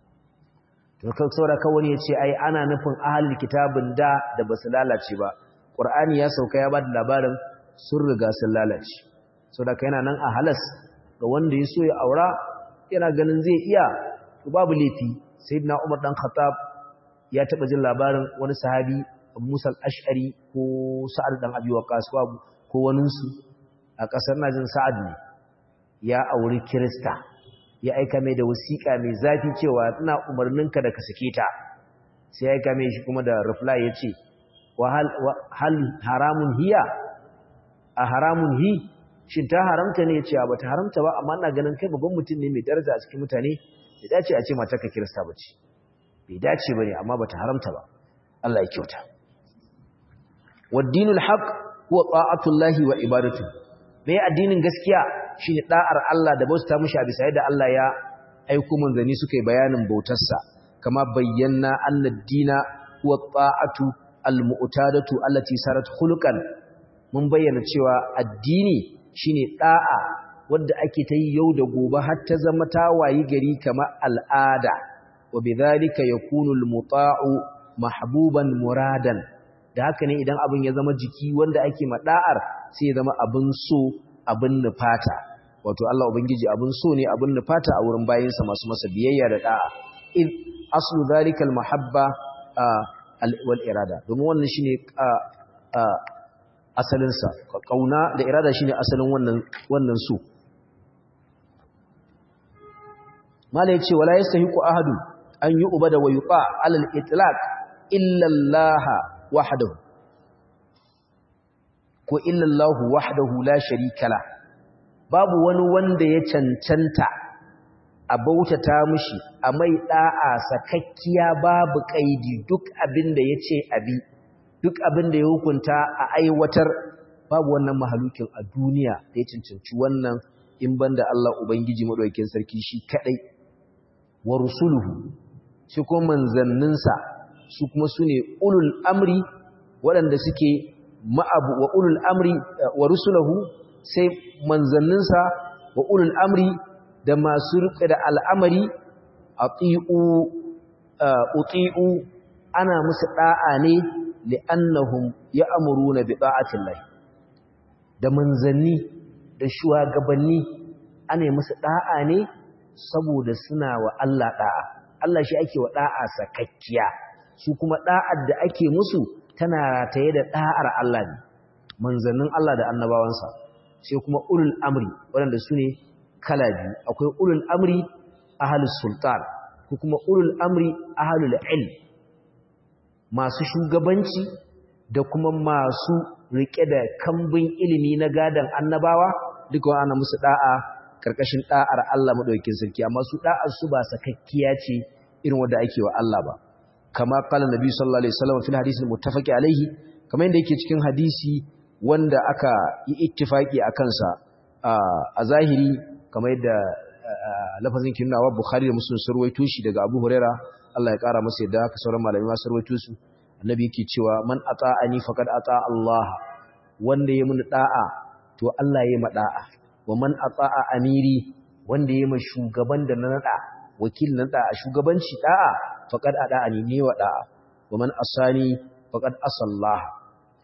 Speaker 1: to kai saboda kawai ya ce ai ana nufin ahalul kitabin da da basu lalace ba Qur'ani ya sauka ya ba da labarin sun riga sun lalace saboda kai yana nan a halas ga wanda ya so ya aura yana ganin zai iya to babu laifi sayyidina Umar dan Khattab ya taba jin labarin wani sahabi Musa al-Ash'ari ko Sa'ad dan Abi Waqqas ko wani su a kasar najin Sa'ad ne ya auri Kirista ya aika mai da wasiƙa mai zafi cewa ina umarninka da ka sake ta sai ya aika mai shi kuma da reply yace wa hal haramun hiya a haramun hi shin ta haramta ne cewa bata haramta ba amma ina ganin kai babban mutum ne mai daraja a cikin mutane bai dace a ce matarka kirista bace bai dace bane amma bata haramta ba Allah ya kyauta waddinul haqq huwa ta'atullahi wa ibadatu me addinin gaskiya shine da'ar Allah da bauta mishi a bisa yadda Allah ya aiko manzani suka yi bayanin bautarsa kama bayyana annad dina huwa ta'atu al-mu'tadatu allati sarat khuluqan mun bayyana cewa addini shine da'a wanda ake ta yi yau da gobe har ta zama ta wayi gari kamar al'ada wa bidhalika yakunu al-muta'u mahbuban muradan da haka ne idan abin ya zama jiki wanda ake mada'ar sai ya zama abin so abin nufata wato Allah ubangiji abin so ne abin nufata a wurin bayinsa masu masa biyayya da da'a in aslu dhalika al-mahabba wal irada domin wannan shine asalinsa kauna da irada shine asalin wannan wannan su mala yace wala yastahiqu ahadun an yu'bada wa yuqa ala al-itlaq illa Allah wahdahu ko illa Allah wahdahu la sharika la babu wani wanda ya cancanta a bautata mishi a mai da'a sakakkiya babu kaidi duk abinda yace abi duk abin da ya hukunta a aiwatar babu wannan mahalukin a duniya da ya cancanci wannan in banda Allah Ubangiji maɗaukin sarki shi kaɗai wa rusuluhu shi kuma manzanninsa su kuma su ne ulul amri waɗanda suke ma'abu wa ulul amri wa rusulahu sai manzanninsa wa ulul amri da masu riƙe da al'amari a tsi'u ana musu ɗa'a ne li'annahum ya'muruna bi ta'atillahi da manzanni da shugabanni ana musu da'a ne saboda suna wa Allah da'a Allah shi ake wa da'a sakakkiya su kuma da'ar da ake musu tana rataye da da'ar Allah ne manzannin Allah da annabawansa sai kuma ulul amri waɗanda su ne kala biyu akwai ulul amri ahlus sultan ko kuma ulul amri ahlul ilm masu shugabanci da kuma masu rike da kambin ilimi na gadan annabawa duka ana musu da'a karkashin da'ar Allah madaukakin sarki amma su da'ar su ba sakakkiya ce irin wanda ake wa Allah ba kama qala nabi sallallahu alaihi wasallam fil hadisi muttafaqi alaihi kamar yadda yake cikin hadisi wanda aka yi ittifaki akan sa a zahiri kamar yadda lafazin kinnawa Bukhari da Muslim sun ruwaito shi daga Abu Huraira Allah ya kara masa yadda haka sauran malamai ma sun ruwaito su annabi yake cewa man ata'ani faqad ata Allah wanda yayi mun da'a to Allah yayi ma da'a wa man ata'a amiri wanda yayi ma shugaban da na nada wakil na da a shugabanci da'a faqad ata'ani ne wa da'a wa man asani faqad asallaha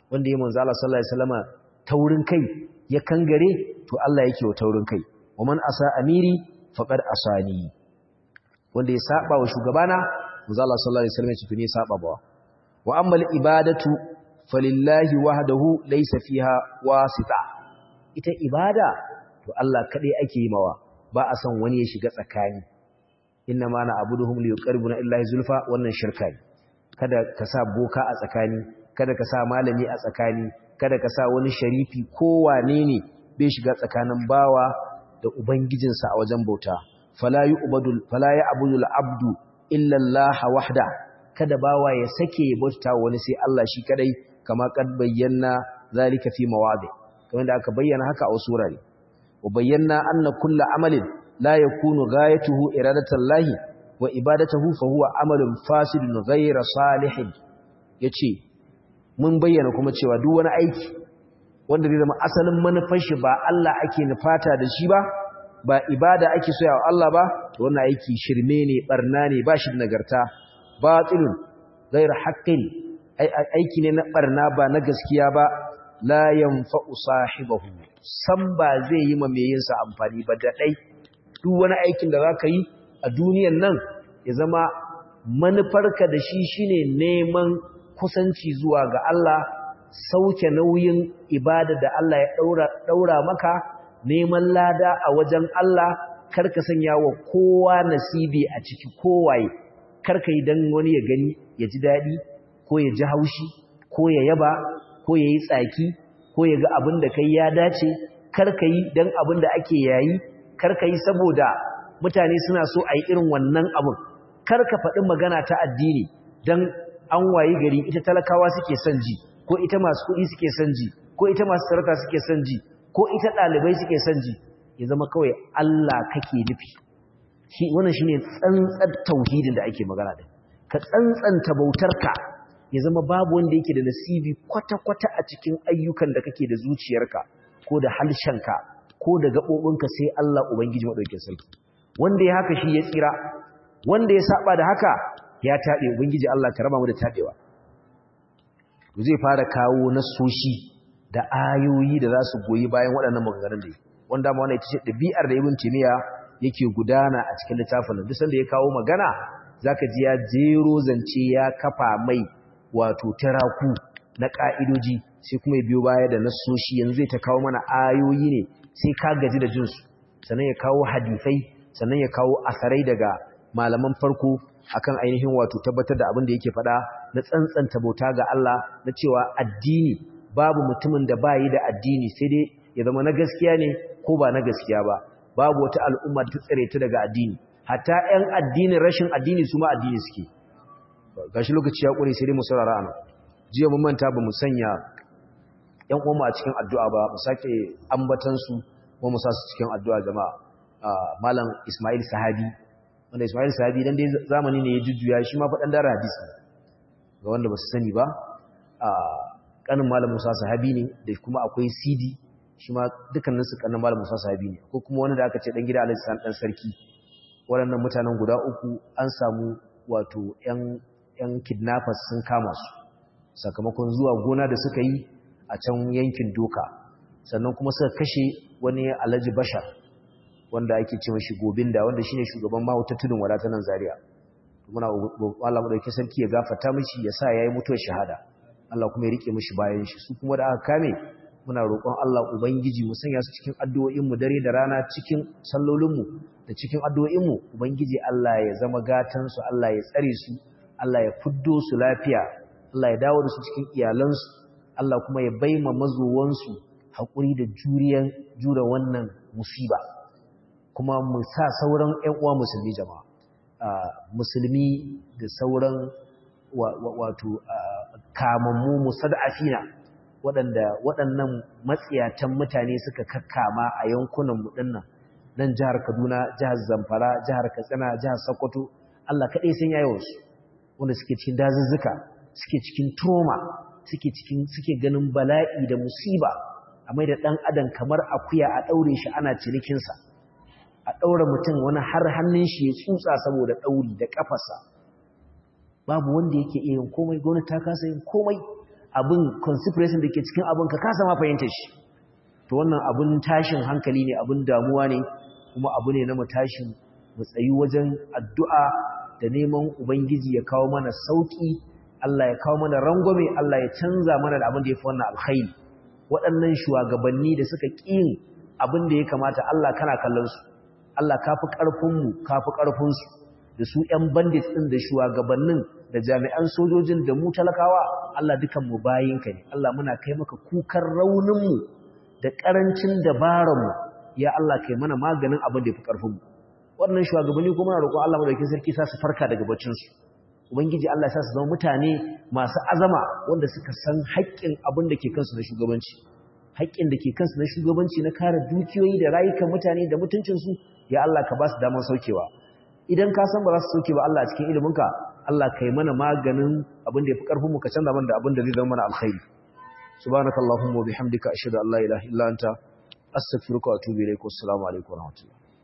Speaker 1: wanda ya manzo Allah sallallahu alaihi wasallama taurin kai ya kangare to Allah yake wa taurin kai wa man asa amiri faqad asani wanda ya saba wa shugabana manzo Allah sallallahu alaihi wasallam ya ce to ne saba ba wa amma ibadatu falillahi wahdahu laysa fiha wasita ita ibada to Allah kadai ake yi mawa ba a san wani ya shiga tsakani inna ma na abuduhum liyuqarribuna illahi zulfa wannan shirka ne kada ka sa boka a tsakani kada ka sa malami a tsakani kada ka sa wani sharifi ko wane ne bai shiga tsakanin bawa da ubangijinsa a wajen bauta fala yu'badul fala ya'budul abdu illa Allah wahda kada bawa ya sake bauta wani sai Allah shi kadai kama kad bayyana zalika fi mawadi kamar da aka bayyana haka a wasu wurare wa bayyana anna kullu amalin la yakunu ghayatuhu iradatallahi wa ibadatuhu fa huwa amalun fasidun ghayra salihin yace mun bayyana kuma cewa duk wani aiki wanda zai zama asalin manufar shi ba Allah ake nufata da shi ba ba ibada ake so yawa Allah ba to wannan aiki shirme ne barna ne ba shi da nagarta batilun ghayra haqqin aiki ne na barna ba na gaskiya ba la yanfa'u sahibahu san ba zai yi ma mai yin sa amfani ba da dai duk wani aikin da zaka yi a duniyan nan ya zama manufarka da shi shine neman kusanci zuwa ga Allah sauke nauyin ibada da Allah ya daura daura maka neman lada a wajen Allah karka sanya wa kowa nasibi a ciki kowaye karka yi dan wani ya gani ya ji dadi ko ya ji haushi ko ya yaba ko ya yi tsaki ko ya ga abin da kai ya dace karka yi dan abin da ake yayi karka yi saboda mutane suna so a yi irin wannan abin karka faɗi magana ta addini dan an wayi gari ita talakawa suke son ji ko ita masu kuɗi suke son ji ko ita masu sarauta suke son ji ko ita ɗalibai suke son ji ya zama kawai Allah kake nufi shi wannan shine tsantsar tauhidin da ake magana da ka tsantsanta bautarka ya zama babu wanda yake da nasibi kwata-kwata a cikin ayyukan da kake da zuciyarka ko da halshenka ko da gaɓoɓinka sai Allah Ubangiji maɗaukin sarki wanda ya haka shi ya tsira wanda ya saba da haka ya taɓe Ubangiji Allah ka raba mu da taɓewa zai fara kawo nasoshi da ayoyi da za su goyi bayan waɗannan maganganun da yi wanda ma wannan ita ce ɗabi'ar da Ibn Taymiyyah yake gudana a cikin littafin duk sanda ya kawo magana zaka ji ya jero zance ya kafa mai wato taraku na ka'idoji sai kuma ya biyo baya da nasoshi yanzu zai ta kawo mana ayoyi ne sai ka gaji da jinsu sannan ya kawo hadisai sannan ya kawo asarai daga malaman farko akan ainihin wato tabbatar da abin da yake faɗa na tsantsanta bauta ga Allah na cewa addini babu mutumin da bayi da addini sai dai ya zama na gaskiya ne ko ba na gaskiya ba babu wata al'umma ta tsare ta daga addini hatta 'yan addinin rashin addini su ma addini suke gashi lokaci ya ƙure sai dai mu saurara ana jiya mun manta ba mu sanya ƴan uwanmu a cikin addu'a ba mu sake ambatan su ko mu sa su cikin addu'a jama'a malam Ismail Sahabi wanda Ismail Sahabi dan dai zamani ne ya jujjuya shi ma faɗan dara hadisi ga wanda ba su sani ba kanin malam Musa Sahabi ne da kuma akwai CD shi ma dukkanin su kanin malam Musa Sahabi ne ko kuma wani da aka ce dan gida Alhaji San dan sarki waɗannan mutanen guda uku an samu wato ƴan ‘yan kidnappers sun kama su sakamakon zuwa gona da suka yi a can yankin doka sannan kuma suka kashe wani alhaji bashar wanda ake ce mashi gobinda wanda shine shugaban mahauta tudun wadata nan zaria muna Allah mu dauki sarki ya gafarta mishi ya sa yayi mutuwar shahada Allah kuma ya rike mishi bayan shi su kuma da aka kame muna roƙon Allah ubangiji mu sanya su cikin addu'o'in mu dare da rana cikin sallolin mu da cikin addu'o'in mu ubangiji Allah ya zama gatan su Allah ya tsare su Allah ya fuddo su lafiya Allah ya dawo da su cikin iyalansu Allah kuma ya baima mazuwansu haƙuri da juriyan jura wannan musiba kuma mu sa sauran ƴan uwa musulmi jama'a musulmi da sauran wato kamammu musad'afina waɗanda waɗannan matsiyatan mutane suka kakkama a yankunan mu dinnan nan jihar Kaduna jihar Zamfara jihar Katsina jihar Sokoto Allah kaɗai sun yayo su wanda suke cikin dazuzzuka suke cikin trauma suke cikin suke ganin bala'i da musiba a mai da ɗan adam kamar akuya a ɗaure shi ana cinikinsa a ɗaura mutum wani har hannun shi ya tsutsa saboda ɗauri da ƙafarsa babu wanda yake iya yin komai gwamnati ta kasa yin komai abin consideration da ke cikin abin ka kasa ma fahimtar shi to wannan abin tashin hankali ne abin damuwa ne kuma abu ne na mu tashi mu tsayi wajen addu'a da neman ubangiji ya kawo mana sauki Allah ya kawo mana rangwame Allah ya canza mana da abin da ya fi wannan alkhairi waɗannan shugabanni da suka ƙin abin da ya kamata Allah kana kallon su Allah ka fi ƙarfinmu ka fi ƙarfinsu da su ‘yan bandit ɗin da shugabannin da jami'an sojojin da mu talakawa Allah dukanmu bayinka ne Allah muna kai maka kukan rauninmu da ƙarancin dabararmu ya Allah kai mana maganin abin da ya fi ƙarfinmu waɗannan shugabanni kuma na roƙon Allah madaukakin sarki sa su farka daga baccinsu ubangiji Allah sa su zama mutane masu azama wanda suka san haƙƙin abin da ke kansu na shugabanci haƙƙin da ke kansu na shugabanci na kare dukiyoyi da rayukan mutane da mutuncinsu ya Allah ka ba su damar saukewa idan ka san ba za su sauke ba Allah a cikin iliminka Allah kai mana maganin abin da ya fi ƙarfin mu ka canza mana da abin da zai zama mana alkhairi subhanakallahumma wa bihamdika ashhadu an la ilaha illa anta astaghfiruka wa atubu ilaik wassalamu alaikum wa rahmatullahi